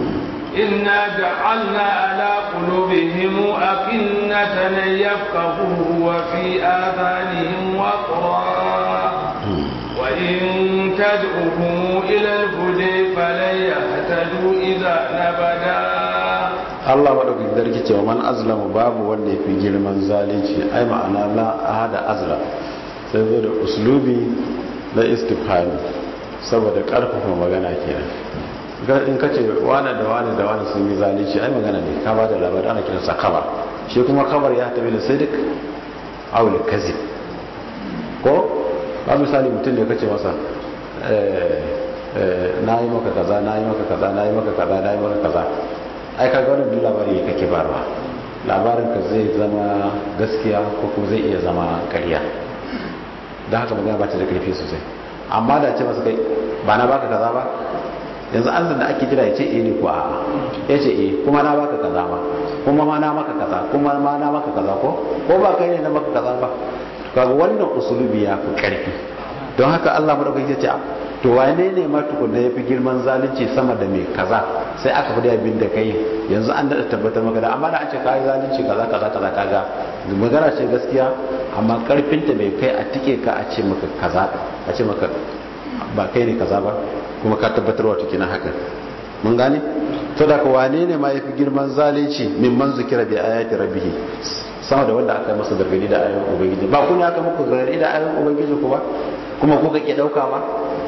إنا جعلنا على قلوبهم أكنة أن يفقهوا وفي آذانهم وقرا وإن تدعوهم إلى الهدى فلن يهتدوا إذا نبدا Allah maɗaukakin zarki cewa man azlamu babu wanda ya fi girman zalunci ai ma'ana la ahada azla sai zo da uslubi na istifhami saboda ƙarfafa magana kenan in ka ce wane da wane da wane sun yi zalunci ai magana ne ka ba da labari ana kiransa kabar shi kuma kabar ya tabi da sadiq aul kazib ko ba misali mutum da kace masa na yi maka kaza na yi maka kaza na yi maka kaza na yi maka kaza ai ka ga wannan labari kake barwa labarin ka zai zama gaskiya ko kuma zai iya zama ƙarya don haka magana ba ta da karfi sosai amma da ce masa kai ba na baka kaza ba yanzu an da ake jira ya ce eh ne ko a'a ya ce eh kuma na baka kaza ba kuma ma na maka kaza kuma ma na maka kaza ko ko ba kai ne na maka kaza ba kaga wannan usulubi ya fi karfi don haka Allah madaukaki ya ce to wane ne ma tukunna yafi girman zalunci sama da mai kaza sai aka fi abin da kai yanzu an daɗa tabbatar maka da amma da an ce kai zalunci kaza kaza kaza kaga magana ce gaskiya amma karfinta bai kai a tike ka a ce maka kaza a ce maka ba kai ne kaza ba kuma ka tabbatar wa tukina haka mun gane to da wane ne ma yafi girman zalunci min man zikira bi ayati rabbih sama da wanda aka masa gargadi da ayoyin ubangiji ba kun aka muku gargadi da ayoyin ubangiji ku ba kuma kuka ke dauka ba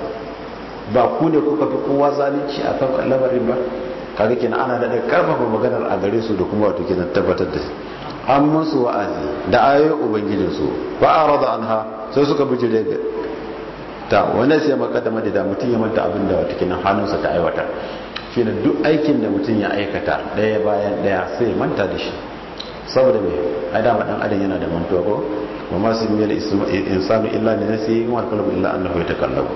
ba ku ne kuka fi kowa zalunci a kan lamarin ba kaga kenan ana da karfafa maganar a gare su da kuma wato kenan tabbatar da an musu wa'azi da ayoyin ubangijin su ba a rada anha sai suka bijire ga ta wani sai makaddama da mutum ya manta abin da wato kenan hannunsa ta aiwatar shine duk aikin da mutum ya aikata daya bayan daya sai ya manta da shi saboda me ai dama dan adam yana da mantuwa ko wa ma su miyal insanu illa min nafsihi wa qalbu illa annahu yatakallabu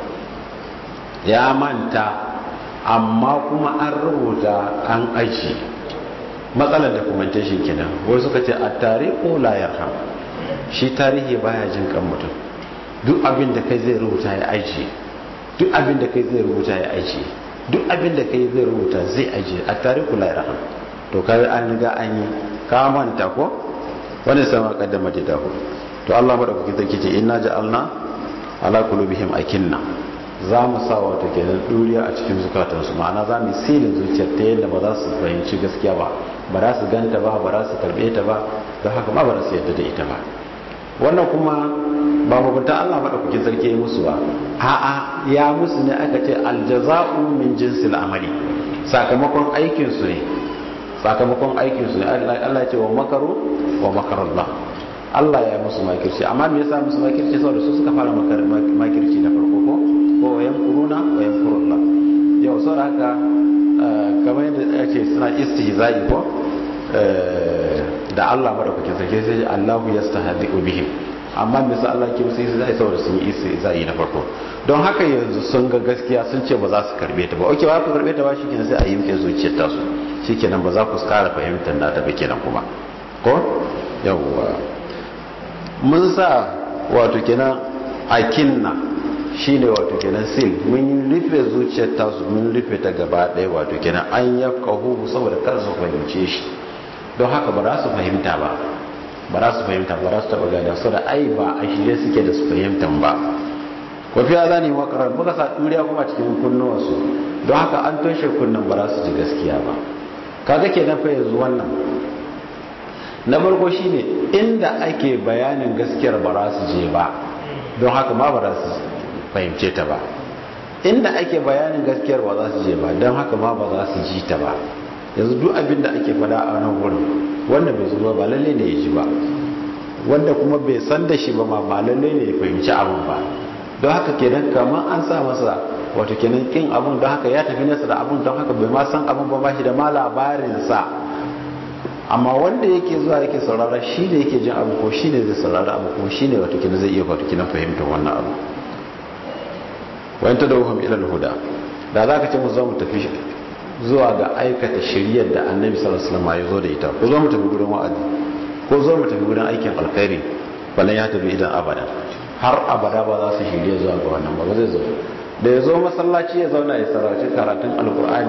ya manta amma kuma an rubuta an aji matsalar documentation kenan wai suka ce a tarihu la yarham shi tarihi baya jin kan mutum duk abin da kai zai rubuta ya aji duk abin da kai zai rubuta ya aji duk abin da kai zai rubuta zai aji a tarihu la yarham to kai an riga an yi ka manta ko wani sama kaddama da dahu to Allah madaukakin sarki ce inna ja'alna ala qulubihim akinna za mu sa wata kenan duriya a cikin zukatansu ma'ana za mu silin zuciyar ta yadda ba za su fahimci gaskiya ba ba za su ganta ba ba za su karbe ta ba don haka ma ba za su yadda da ita ba wannan kuma ba mugunta Allah madaukakin sarki ya musu ba a'a ya musu ne aka ce aljaza'u min jinsil amali sakamakon aikin su ne sakamakon aikin su ne Allah ya ce wa makaru wa makarallah Allah ya musu makirci amma me yasa musu makirci saboda su suka fara makirci na farko ko ko wa yamkuruna wa yamkurullah yau saboda haka kamar yadda ake suna istihza'i ko da Allah madaukakin sarki sai Allahu yastahzi'u bihim amma bisa Allah ke sai sai saboda sun yi istihza'i na farko don haka yanzu sun ga gaskiya sun ce ba za su karbe ta ba oke ba ku karbe ta ba shikenan sai a yi muke zuciyar ta su shikenan ba za ku kara fahimtar nata ba kenan kuma ko yawwa mun sa wato kenan akinna shine wato kenan sil mun rufe zuciyar ta su mun rufe ta gaba ɗaya wato kenan an yafqahu saboda kar su fahimce shi don haka ba za su fahimta ba ba za su fahimta ba za su taba gane su da ai ba a shirye suke da su fahimtan ba wafi ya zane makarar muka sa ɗuriya kuma cikin kunnuwansu don haka an toshe kunnan ba za su ji gaskiya ba kaga ke nan fa yanzu wannan na farko shine inda ake bayanin gaskiyar ba za su je ba don haka ma ba za su fahimce ta ba inda ake bayanin gaskiyar ba za su je ba don haka ma ba za su ji ta ba yanzu duk abin da ake fada a nan wurin wanda bai zuwa ba lalle ne ya ji ba wanda kuma bai san da shi ba ma ba lalle ne ya fahimci abin ba don haka kenan kamar an sa masa wato kenan kin abin don haka ya tafi nesa da abin don haka bai ma san abin ba shi da ma labarinsa amma wanda yake zuwa yake saurara shi ne yake jin abu ko shi ne zai saurara abu ko shi ne wato kenan zai iya wato kenan fahimtar wannan abu wani ta da wuhum ilal huda da za ka ce mu zo mu tafi zuwa ga aikata shiriyar da annabi sallallahu alaihi wasallam ya zo da ita ko zo mu tafi gurin wa'azi ko zo mu tafi gurin aikin alkhairi balan ya tafi idan abada har abada ba za su shirye zuwa ga wannan ba zai zo da ya zo masallaci ya zauna ya sarrafi karatun alkur'ani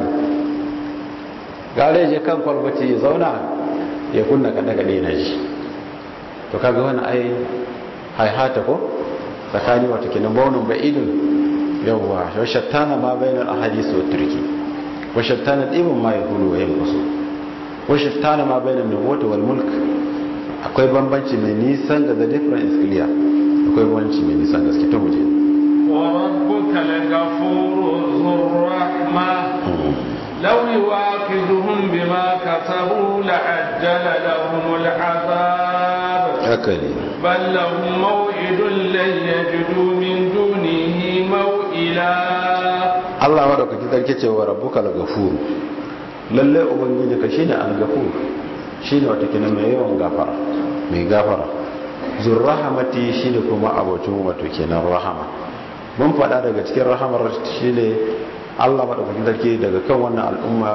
gare je kan kwalbati ya zauna ya kunna kada kada na ji to kaga wani ai haihata ko tsakani wata kenan baunin ba'idun yawwa shattana ma bainal ahadith wa turki washattana ɗibin ma ya hulu wa yin wasu washattana ma bai da nubuwata wal mulk akwai bambanci mai nisan da the difference is clear akwai bambanci mai nisan gaske to muje وربك لغفور ذو الرحمة لو يواخذهم بما كسبوا لعجل لهم العذاب هكذا بل لهم موعد لن يجدوا من دونه موئلا Allah madaukaki sarki ce wa rabbuka al-ghafur lalle ubangiji ka shine al-ghafur shine wata kina mai yawan gafara mai gafara zur rahamati shine kuma abocin wato kenan rahama mun faɗa daga cikin rahamar shine Allah madaukaki sarki daga kan wannan al'umma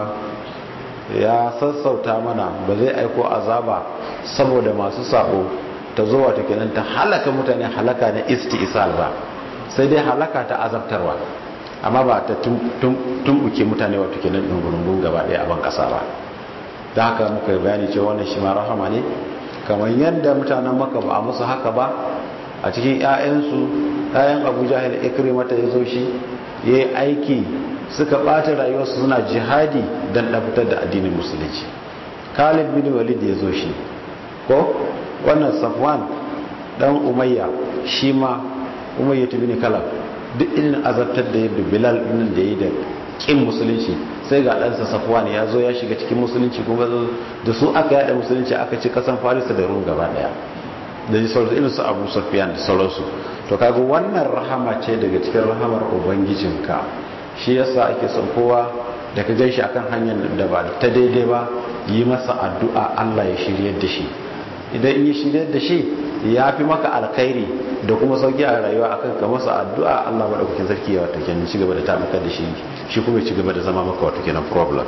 ya sassauta mana ba zai aiko azaba saboda masu sabo ta zo wato kenan ta halaka mutane halaka na isti'sal ba sai dai halaka ta azabtarwa amma ba ta tumbuke mutane wato kenan dungurungun gaba daya a ban kasa ba da haka muka bayani cewa wannan shi ma rahama ne kamar yadda mutanen maka ba a musu haka ba a cikin 'ya'yansu 'ya'yan abu jahil ikrimata ya zo shi ya yi aiki suka ɓata rayuwarsu suna jihadi don ɗafitar da addinin musulunci khalid bin walid ya zo shi ko wannan safwan dan umayya shi ma umayya bin kalab duk irin azabtar da yadda bilal ɗin da yi da ƙin musulunci sai ga ɗansa safwan ya zo ya shiga cikin musulunci kuma da su aka yada musulunci aka ci kasan farisa da rum gaba ɗaya da ji sauransu irin su abu safiyan da sauransu to kaga wannan rahama ce daga cikin rahamar ubangijinka shi yasa ake son kowa da ka gaishe akan hanyar da ba ta daidai ba yi masa addu'a Allah ya shiryar da shi idan in yi shiryar da shi ya fi maka alkhairi da kuma sauki a rayuwa akan ka masa addu'a Allah madaukakin sarki ya wato kenan ci gaba da tabbatar da shi shi kuma ya ci gaba da zama maka wato kenan problem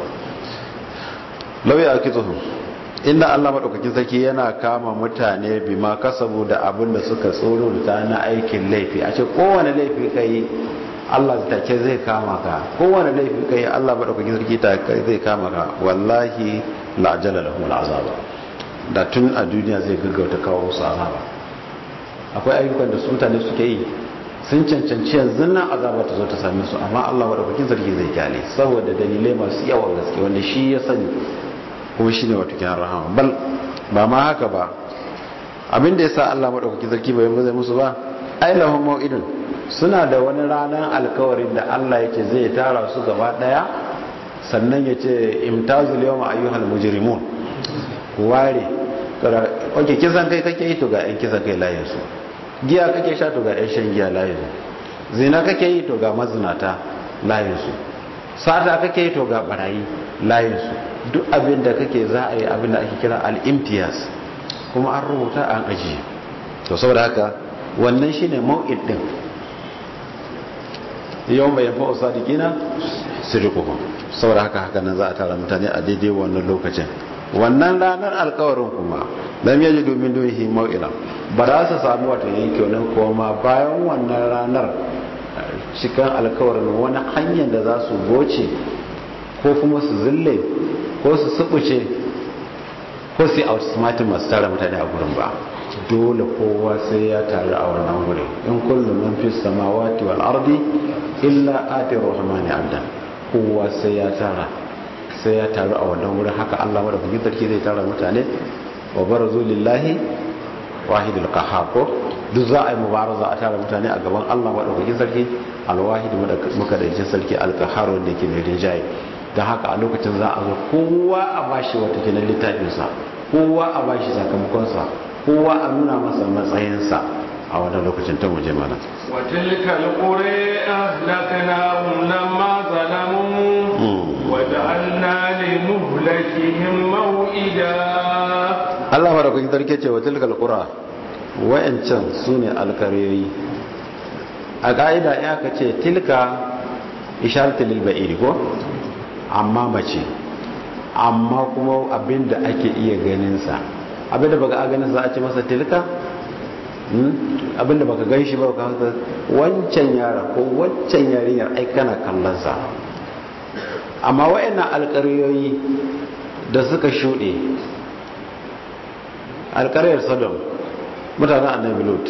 lawi akizuhum inda Allah madaukakin sarki yana kama mutane bima kasabu da abin da suka tsoro da na aikin laifi a ce kowane laifi kai Allah take zai kama ka kowane laifi kai Allah madaukakin sarki ta zai kama ka wallahi la ajala lahum al'azaba da tun a duniya zai gaggauta kawo musu azaba akwai ayyukan da su mutane suke yi sun cancanci yanzu nan azaba ta zo ta same su amma Allah madaukakin sarki zai kyale saboda dalilai masu yawan gaske wanda shi ya sani kuma shi ne wata kiran rahama bal ba ma haka ba abinda ya sa Allah maɗaukaki sarki bai zai musu ba ai lahum mau'idun suna da wani ranar alkawarin da Allah yake zai tara su gaba ɗaya sannan ya ce imtazul yawma ayyuhal mujrimun ku ware oke kisan kai kake yi to ga yan kisan kai layin su giya kake sha to ga yan shan giya layin su zina kake yi to ga mazinata layin su sata kake to ga barayi layinsu duk abin da kake za a yi abin da ake kira al'imtiyas kuma an rubuta an ajiye to saboda haka wannan shine mau'id din yau mai yafa usadikina sirikuhum saboda haka haka nan za a tara mutane a daidai wannan lokacin wannan ranar alkawarin kuma lam yaji domin dunihi mau'ila ba za su samu wata yanke wani koma bayan wannan ranar cikin alkawarin wani hanyar da za su goce ko kuma su zille ko su subuce ko su outsmartin masu tara mutane a gurin ba dole kowa sai ya taru a wannan wuri in kullum man fi samawati wal ardi illa ati rahmani abdan kowa sai ya tara sai ya taru a wannan wurin haka Allah madaukakin sarki zai tara mutane wa barazu lillahi wahidul qahhar ko duk za a yi mubaraza a tara mutane a gaban Allah madaukakin sarki alwahid muka da jin sarki alqahhar wanda yake mai rinjaye dan haka a lokacin za a zo kowa a bashi wata kenan littafinsa kowa a bashi sakamakonsa kowa a nuna masa matsayinsa a wannan lokacin ta muje mana وتلك القرى أهلكناهم لما ظلموا وجعلنا لمهلكهم موئدا Allah madaukakin sarki ce wa tilkal qura wayancan sune alkaryoyi a ka'ida ya ka ce tilka isharatu lil ba'iri ko amma mace amma kuma abinda ake iya ganin sa abinda baka a ganin sa a ce masa tilka abinda baka gan shi ba ka haka wancan yara ko wancan yarinyar ai kana kallon sa amma wayannan alƙaryoyi da suka shuɗe alƙaryar sodom mutanen annabi lut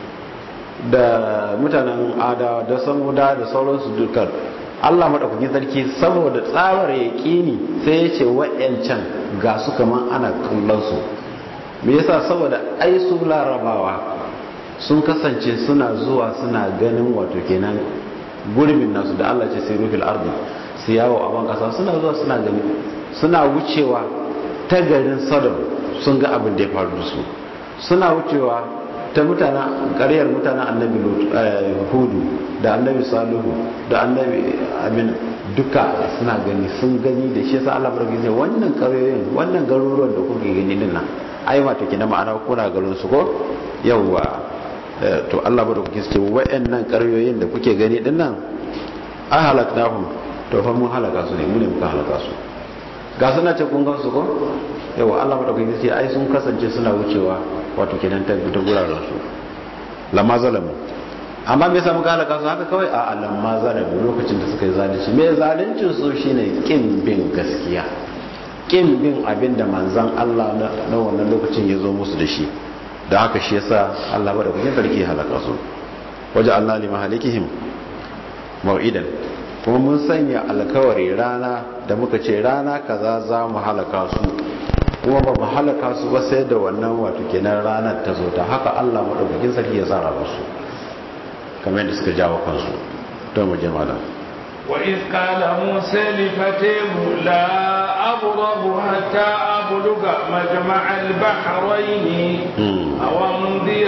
da mutanen adawa da samuda da sauransu dukkan allah maɗaukakin sarki saboda tsabar ya ƙini sai ya ce wayancan ga su kaman ana kallon su me yasa saboda ai su larabawa sun kasance suna zuwa suna ganin wato kenan gurbin nasu da Allah ce sai rufil ardi su yawo a ban kasa suna zuwa suna gani suna wucewa ta garin Sodom sun ga abin da ya faru da su suna wucewa ta mutanen ƙaryar mutanen annabi hudu da annabi salihu da annabi amin duka suna gani sun gani da shi yasa Allah barki sai wannan ƙaryoyin wannan garuruwan da kuke gani din nan ai wato kina ma'ana kuna garin su ko yawwa to Allah bada kuke ce wa'annan karyoyin da kuke gani din nan an halaknahum to fa mun halaka su ne mu ne muka halaka su ga suna ce kun gan su ko yawa Allah bada kuke ce ai sun kasance suna wucewa wato kenan ta ta guraren su lamma zalamu amma me yasa muka halaka su haka kawai a lamma zalamu lokacin da suka yi zalunci me zaluncin su shine kin bin gaskiya kin bin abinda manzon Allah na wannan lokacin ya zo musu da shi da haka shi yasa Allah bada kuke sarki halaka su waje Allah li mahalikihim mau'idan kuma mun sanya alkawari rana da muka ce rana kaza za mu halaka su kuma ba mu halaka su ba sai da wannan wato kenan ranar ta zo ta haka Allah madaukakin sarki ya tsara musu kamar yadda suka jawo kansu to mu je malam وإذ قال موسى لفتيه لا أبرح حتى أبلغ مجمع البحرين أو أمضي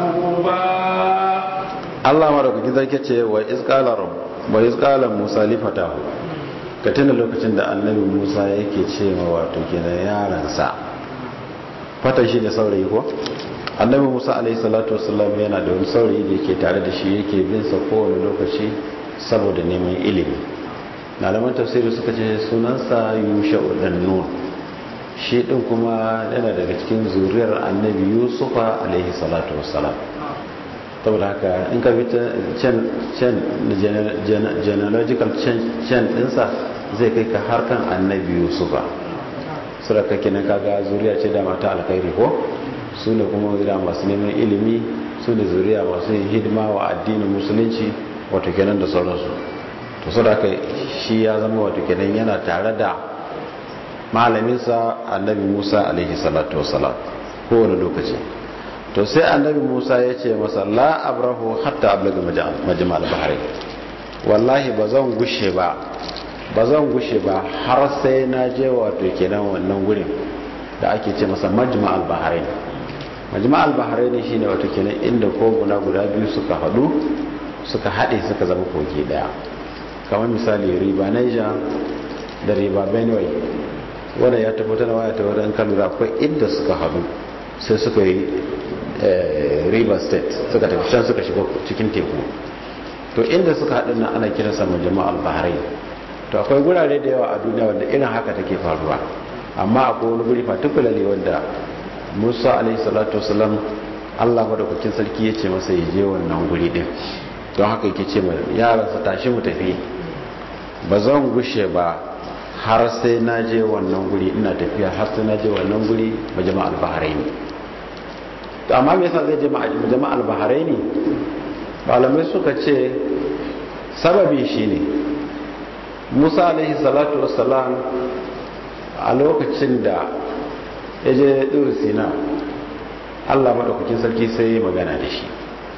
حقوبا Allah madaukakin sarki ce wa izqala rabb wa izqala Musa li fatahu ka tuna lokacin da annabi Musa yake ce ma wato kenan yaransa fatan shi ne saurayi ko annabi Musa alaihi salatu wassalam yana da wani saurayi da yake tare da shi yake bin sa kowane lokaci saboda neman ilimi malaman tafsiri suka ce sunansa yusha'u dan nun shi din kuma yana daga cikin zuriyar annabi yusufa alaihi salatu wassalam saboda haka in ka bi can genealogical can dinsa zai kai ka harkan annabi yusufa suraka kenan kaga zuriya ce da mata alkhairi ko su ne kuma zuriya masu neman ilimi su ne zuriya masu yin hidima wa addinin musulunci wato kenan da sauransu to su da shi ya zama wato kenan yana tare da malaminsa annabi musa alaihi salatu wasalam kowane lokaci to sai annabi musa ya ce masa la abrahu hatta ablaga majmal bahari wallahi ba zan gushe ba ba zan gushe ba har sai na je wato kenan wannan gurin da ake ce masa majmal bahrain majmal bahrain shine wato kenan inda koguna guda biyu suka hadu suka haɗe suka zama kogi ɗaya kamar misali riba niger da riba benue wanda ya tabbatar da waya ta wadda kan lura akwai inda suka hadu sai suka yi river state suka tafi can suka shiga cikin teku to inda suka haɗu nan ana kira sa jama'al bahrain to akwai gurare da yawa a duniya wanda irin haka take faruwa amma akwai wani guri particularly wanda musa alaihi salatu wasalam allah madaukakin sarki ya ce masa ya je wannan guri din don haka yake ce mai yaransa tashi mu tafi ba zan gushe ba har sai na je wannan guri ina tafiya har sai na je wannan guri majama'al bahrain to amma me yasa zai je majama'al bahrain malamai suka ce sababi shine musa alaihi salatu wassalam a lokacin da ya je ɗuru sina allah maɗaukakin sarki sai ya magana da shi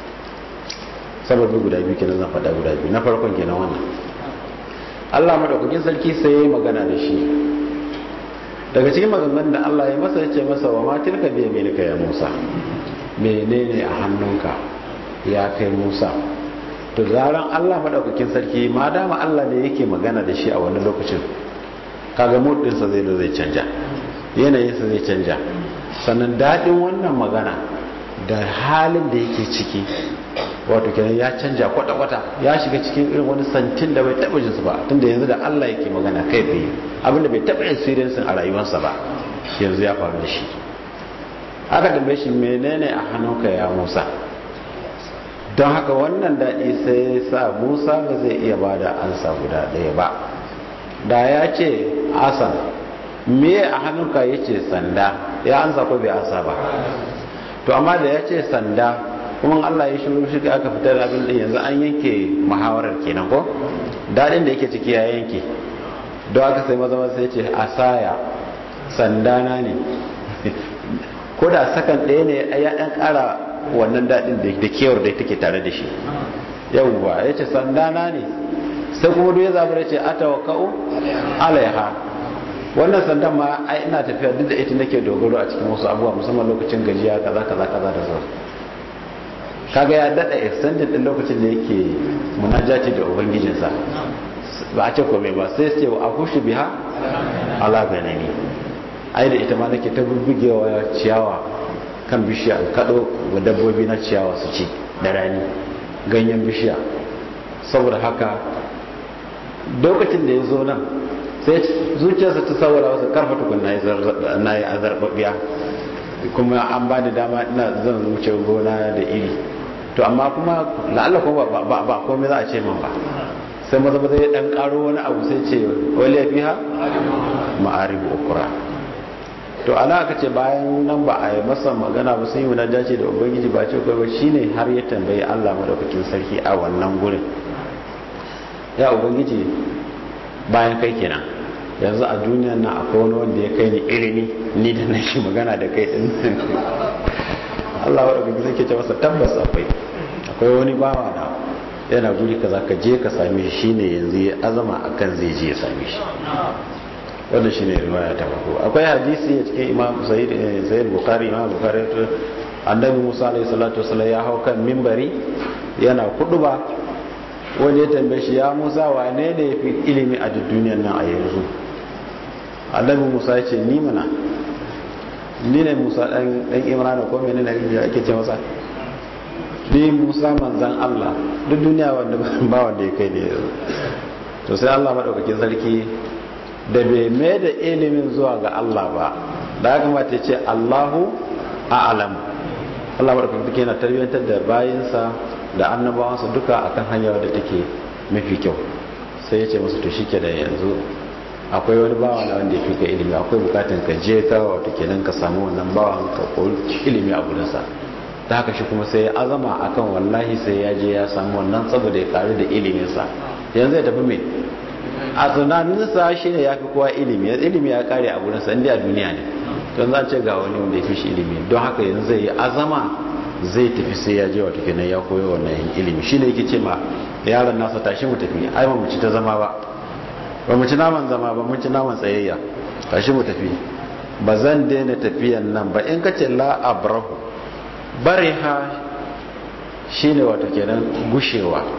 sababi guda biyu kenan zan faɗa guda biyu na farkon kenan wannan allah maɗaukakin sarki sai ya magana da shi daga cikin maganganun da allah ya masa ya ce masa wa matilka biya milika ya musa menene a hannunka ya kai musa to zaran allah maɗaukakin sarki ma dama allah ne yake magana da shi a wani lokacin kaga mudinsa zai zo zai canja yanayinsa zai canja sannan daɗin wannan magana da halin da yake ciki wato kenan ya canja kwata-kwata ya shiga cikin irin wani santin da bai taɓa jinsu ba tunda yanzu da allah yake magana kai tsaye abinda bai taɓa experiensin a rayuwarsa ba yanzu ya faru da shi aka tambaye shi menene a hannunka ya musa don haka wannan daɗi sai sa musa ba zai iya ba da ansa guda ɗaya ba da ya ce asan me a hannunka ya ce sanda ya ansa ko bai ansa ba to amma da ya ce sanda kuma allah ya shiru shi aka fitar da abin da yanzu an yanke muhawarar kenan ko daɗin da yake ciki ya yanke don aka sai maza sai ce asaya sandana ne ko da sakan ɗaya ne ya ɗan ƙara wannan daɗin da kewar da take tare da shi yauwa ya ce sandana ne sai kuma duk ya zaɓi ya ce ata wa ka'u alaiha wannan sandan ma ai ina tafiya duk da ita nake dogaro a cikin wasu abubuwa musamman lokacin gajiya kaza kaza kaza da sauran kaga ya daɗa extended ɗin lokacin da yake munajati da ubangijinsa ba a ce kome ba sai ce a kushe biha ala ganani ai da ita ma nake ta bubbugewa ciyawa kan bishiya kaɗo wa dabbobi na ciyawa su ci da rani ganyen bishiya saboda haka lokacin da ya zo nan sai zuciyarsa ta saboda wasu karfa tukun na yi azarbabiya kuma an ba da dama ina zan wuce gona da iri to amma kuma la'alla kuma ba komai za a ce man ba sai maza maza ya dan karo wani abu sai ce wali ya fiha ma'aribu ukura to ana aka ce bayan nan ba a yi masa magana ba sun yi wani dace da ubangiji ba ce kai ba shine har ya tambayi Allah madaukakin sarki a wannan gurin ya ubangiji bayan kai kenan yanzu a duniyan nan akwai wani wanda ya kai ni ilimi ni da nake magana da kai din Allah madaukakin sarki ce masa tabbas akwai akwai wani bawa da yana guri kaza ka je ka same shi shine yanzu ya azama akan zai je ya same shi wannan shine riwaya ta farko akwai hadisi a cikin Imam Sa'id Sa'id Bukhari Imam Bukhari annabi Musa alaihi salatu wasallam ya hau kan minbari yana kuduba wanda ya tambaye shi ya Musa wane ne yafi ilimi a duk duniyar nan a yanzu annabi Musa ya ce ni mana ni ne Musa dan dan Imran ko menene ne ake ce masa ni musa manzan Allah duk duniya wanda ba wanda ya kai ne to sai Allah maɗaukakin sarki da bai mai da ilimin zuwa ga Allah ba da haka mata ce Allahu a'lam Allah maɗaukakin sarki yana tarbiyyantar da bayinsa da annabawansa duka akan hanyar da take mafi kyau sai ya ce masu to shi da yanzu akwai wani bawa na wanda ya fi ka ilimi akwai bukatan ka je ka wato kenan ka samu wannan bawan ka koyi ilimi a gurinsa ta haka shi kuma sai ya azama akan wallahi sai ya je ya samu wannan saboda ya karu da iliminsa yanzu ya tafi mai a tunaninsa shi ne ya fi kowa ilimi ilimi ya kare a gurinsa inda a duniya ne don za ce ga wani wanda ya fi shi ilimi don haka yanzu zai yi azama zai tafi sai ya je wata kenan ya koyo wannan ilimi shi ne yake ce ma yaron nasa tashi mu tafi ai ba mu ci ta zama ba ba mu ci naman zama ba mun ci naman tsayayya tashi mu tafi ba zan daina tafiyan nan ba in ka ce la abrahu bariha shine wato kenan gushewa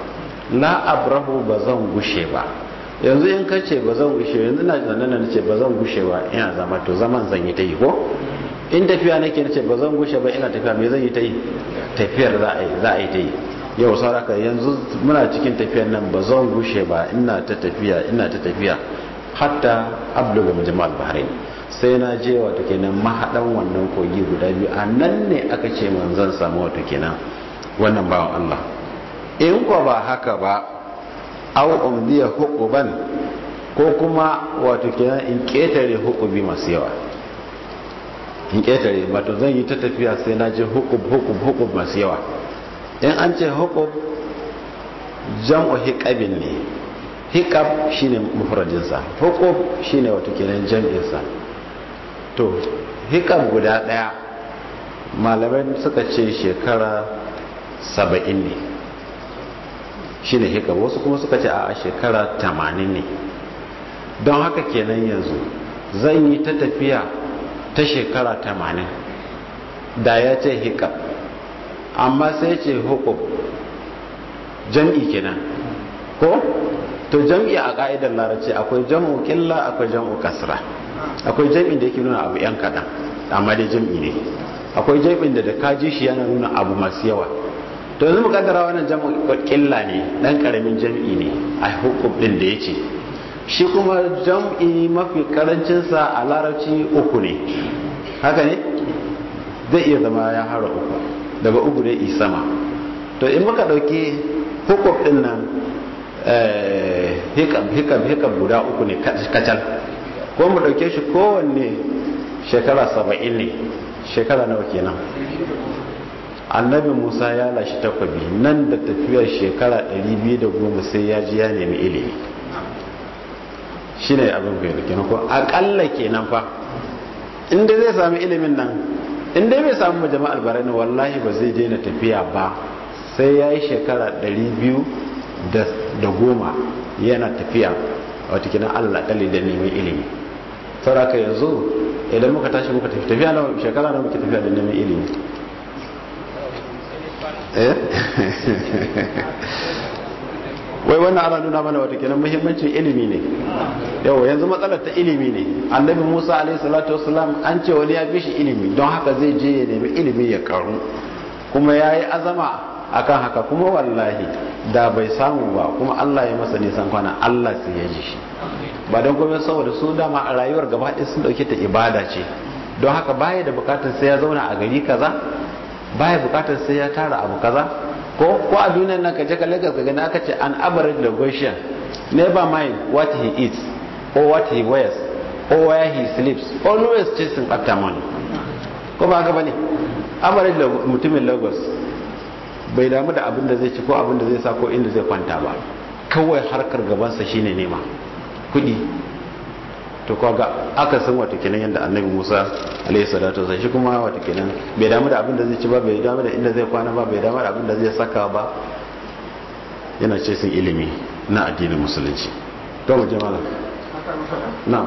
la abrahu ba zan gushe ba yanzu in ka ce ba zan gushe yanzu na zanen na ce ba zan gushe ba ina zama to zaman zan yi ta yi ko in tafiya nake na ce ba zan gushe ba ina tafiya me zan yi ta yi tafiyar za a yi ta yi yau sauraka yanzu muna cikin tafiyar nan ba zan gushe ba ina ta tafiya ina ta tafiya hatta abluga majmal bahrain sai na je wato kenan mahadan wannan kogi guda biyu a nan ne aka ce man zan samu wato kenan wannan bawan Allah in ko ba haka ba aw umdiya hukuban ko kuma wato kenan in ketare hukubi masu yawa in ketare wato zan yi ta tafiya sai na je hukub hukub hukub masu yawa in an ce hukub jam'u hikabin ne hikab shine mufradinsa hukub shine wato kenan jam'insa to hikab guda daya malamai suka ce shekara saba'in ne shi ne hikab wasu kuma suka ce a shekara tamanin ne don haka kenan yanzu zan yi ta tafiya ta shekara tamanin da ya ce hikab amma sai ce hukub jam'i kenan ko to jam'i a ka'idar larabci akwai jam'u killa akwai jam'u kasra akwai jam'in da yake nuna abu yan kaɗan amma dai jam'i ne akwai jam'in da da kaji shi yana nuna abu masu yawa to yanzu mukaddara wannan jam'u killa ne dan karamin jam'i ne a hukum din da yace shi kuma jam'i mafi karancin sa a larabci uku ne haka ne zai iya zama ya hara uku daga uku dai isama to in muka dauki hukum din nan hikam hikam hikam guda uku ne kacal ko mu dauke shi kowanne shekara saba'in ne shekara nawa kenan annabi musa ya lashe takwabi nan da tafiyar shekara 210 sai ya ji ya nemi ilimi shi ne abin bai kenan ko akalla kenan fa inda zai sami ilimin nan inda bai samu jama'ar barani wallahi ba zai daina tafiya ba sai ya yi shekara 210 yana tafiya wata kinan allah kalli da neman ilimi sauraka yanzu idan muka tashi muka tafi tafiya na shekara na muke tafiya da neman ilimi wai wannan ana nuna mana wata kenan muhimmancin ilimi ne yau yanzu matsalar ta ilimi ne annabi musa alaihi salatu wasalam an ce wani ya fi shi ilimi don haka zai je ya nemi ilimi ya karu kuma ya yi azama akan haka kuma wallahi da bai samu ba kuma allah ya masa nisan kwana allah sai ya ji shi ba don kuma saboda su dama a rayuwar gaba ɗaya sun ɗauke ta ibada ce don haka baya da bukatar sai ya zauna a gari kaza baya bukatar sai ya tara abu kaza ko ko a duniyar nan ka je ka Lagos ka gani aka ce an average Lagosian never mind what he eats or what he wears or where he sleeps always chasing after money ko ba haka bane average mutumin Lagos bai damu da abin da zai ci ko abin da zai sa ko inda zai kwanta ba kawai harkar gabansa shine nema kudi to kaga aka san wata kenan yadda annabi Musa alaihi salatu wasallam shi kuma wata kenan bai damu da abin da zai ci ba bai damu da inda zai kwana ba bai damu da abin da zai saka ba yana ce sun ilimi na addinin musulunci to mu jama'a na'am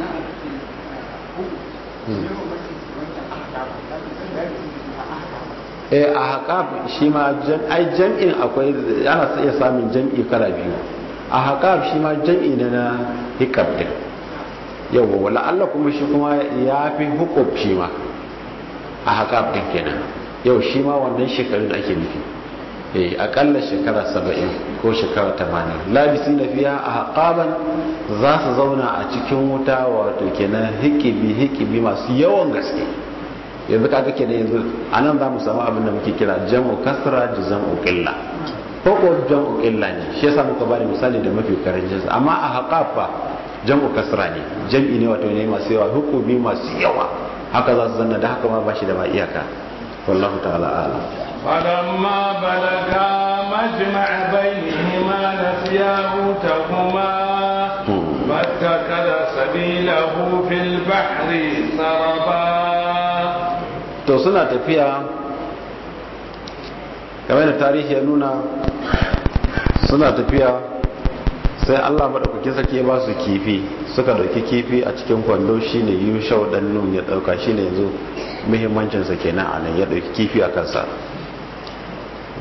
eh a haƙaf shi ma ai jam'in akwai ana iya samun jam'i kala biyu a haƙaf shi ma jam'i ne na hikab din yawa wala Allah kuma shi kuma ya fi hukub shi ma a haƙaf din kenan yau shi ma wannan shekarun da ake nufi eh akalla shekara saba'in ko shekara tamanin labisi na fiya a haƙaban za su zauna a cikin wuta wato kenan hikibi hikibi masu yawan gaske yanzu kaga kenan yanzu anan za mu samu abin da muke kira jam'u kasra da jam'u qilla ko ko jam'u qilla ne shi yasa muka bada misali da mafi karancin amma a haƙafa jam'u kasra ne jam'i ne wato ne masu yawa hukumi masu yawa haka za su zanna da haka ma ba shi da ma iyaka wallahu ta'ala a'lam فلما بلغا مجمع بينهما نسيا حوتهما فاتخذ سبيله في البحر سربا to suna tafiya kamar da tarihi ya nuna suna tafiya sai allah maɗaukaki sake ba su kifi suka ɗauki kifi a cikin kwando shine yushau ɗan nun ya ɗauka shine yanzu muhimmancinsa kenan a nan ya ɗauki kifi a kansa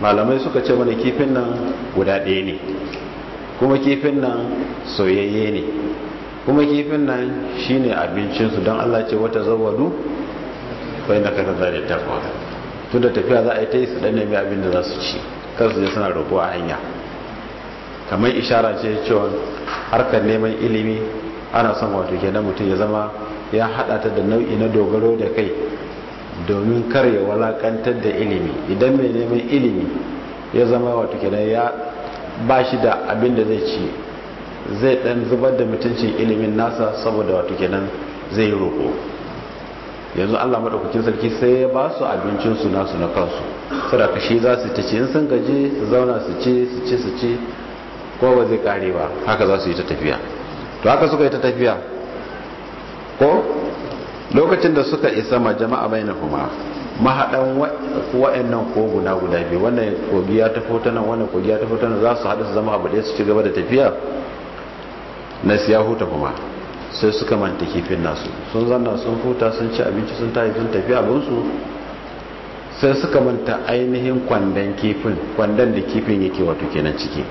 malamai suka ce mana kifin nan guda ɗaya ne kuma kifin nan soyayye ne kuma kifin nan shine abincinsu don Allah ce wata zawadu bai na kata da takwa tun da tafiya za a yi ta yi su ɗan nemi abin da za su ci kansu ne suna roƙo a hanya kamar ishara ce cewa harkar neman ilimi ana son wato kenan mutum ya zama ya haɗa ta da nau'i na dogaro da kai domin kar ya walakantar da ilimi idan mai neman ilimi ya zama wato kenan ya ba shi da abin da zai ci zai dan zubar da mutuncin ilimin nasa saboda wato kenan zai yi roƙo yanzu Allah madaukakin sarki sai ya ba su abincin su nasu na kansu saboda shi za su ta ci in sun gaje su zauna su ci su ci su ci ko ba zai kare ba haka za su yi ta tafiya to haka suka yi ta tafiya ko lokacin da suka isa ma jama'a bainahuma mahaɗan wa'annan koguna guda biyu wannan kogi ya tafi ta nan wannan kogi ya tafi ta nan za su haɗu su zama abu ɗaya su ci gaba da tafiya na siya huta kuma sai suka manta kifin nasu sun zanna sun huta sun ci abinci sun tafi sun tafi abinsu sai suka manta ainihin kwandon kifin kwandon da kifin yake wato kenan ciki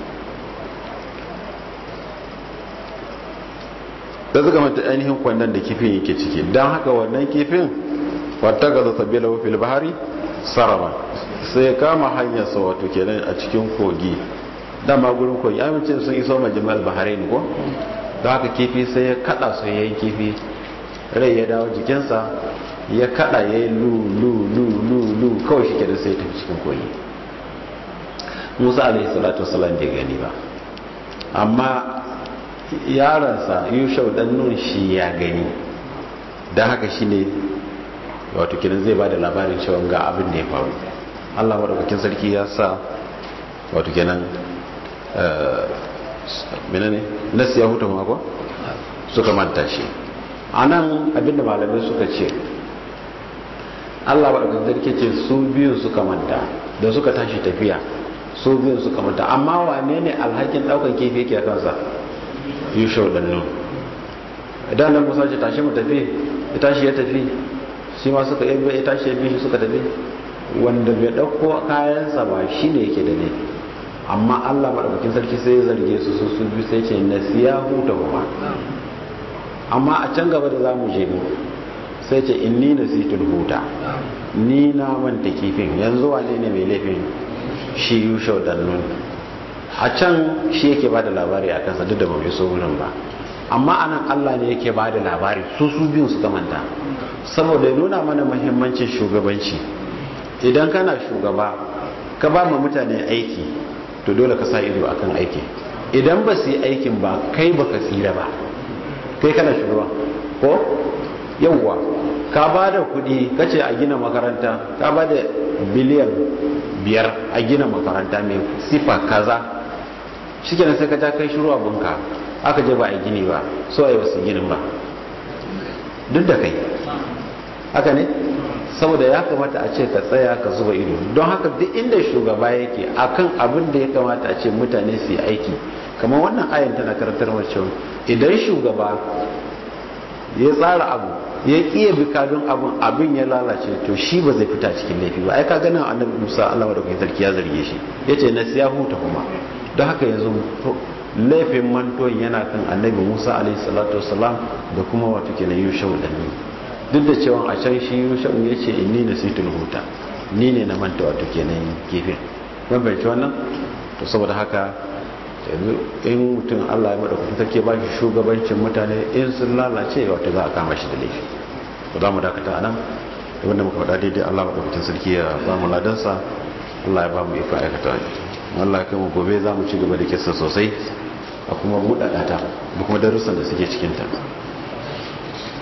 da suka manta ainihin kwandon da kifin yake ciki don haka wannan kifin wata ga zata bela fil bahari sarama sai ya kama hanyarsa wato kenan a cikin kogi dama gurin kogi amincin sun iso majimal bahari ne ko don haka kifi sai ya kada su ya yi kifi rai ya dawo jikinsa ya kada ya yi lu lu lu lu lu kawai shi kenan sai ya tafi cikin kogi musa alaihi salatu wasalam bai gani ba amma yaransa yushau dan nun shi ya gani don haka shi ne wato kinan zai ba da labarin cewa ga abin da ya faru allah maɗaukakin sarki ya sa wato kinan menene nasu ya huta mako suka manta shi a nan abinda malamai suka ce allah maɗaukakin sarki ce su biyu suka manta da suka tashi tafiya su biyu suka manta amma wane ne alhakin ɗaukan kifi yake a kansa yushau ɗan nun idan nan musa ce tashi mu tafi ya tashi ya tafi shi ma suka yi ya tashi ya bishi suka tafi wanda bai ɗauko kayansa ba shi ne yake da ne amma allah maɗaukakin sarki sai ya zarge su su su biyu sai ce na siya huta kuma amma a can gaba da za mu je mu sai ce in ni na situl huta ni na manta kifin yanzu wane ne mai laifin shi yushau dannun a can shi yake ba da labari a kansa duk da ba mai so wurin ba amma anan allah ne yake ba da labari su su biyun suka manta saboda ya nuna mana muhimmancin shugabanci idan kana shugaba ka ba ma mutane aiki to dole ka sa ido akan aiki idan ba su yi aikin ba kai ba ka tsira ba kai kana shugaba ko yawwa ka ba da kuɗi ka ce a gina makaranta ka ba da biliyan biyar a gina makaranta mai sifa kaza shi kenan sai ka ja kai shiru abinka aka je ba a gini ba so a yi wasu ginin ba duk da kai haka ne saboda ya kamata a ce ka tsaya ka zuba ido don haka duk inda shugaba yake akan abin da ya kamata a ce mutane su yi aiki kamar wannan ayan tana karantar mace idan shugaba ya tsara abu ya kiya bi kadun abin abin ya lalace to shi ba zai fita cikin laifi ba ai ka ganin annabi Musa Allah madaukakin sarki ya zarge shi yace na siya huta kuma don haka yanzu laifin manton yana kan annabi Musa alaihi salatu wasalam da kuma wato kenan Yushau da ni duk da cewa a can shi Yushau ya ce inni nasitul huta ni ne na manta wato kenan kifin ban bai wannan to saboda haka yanzu in mutum Allah ya madaukakin sarki ba shi shugabancin mutane in sun lalace wato za a kama shi da laifi to za mu dakata nan wanda muka faɗa daidai Allah madaukakin sarki ya ba mu ladansa Allah ya ba mu iko aikata Allah ya kai mu gobe za mu ci gaba da kisa sosai a kuma buɗaɗa ta da kuma darussan da suke cikinta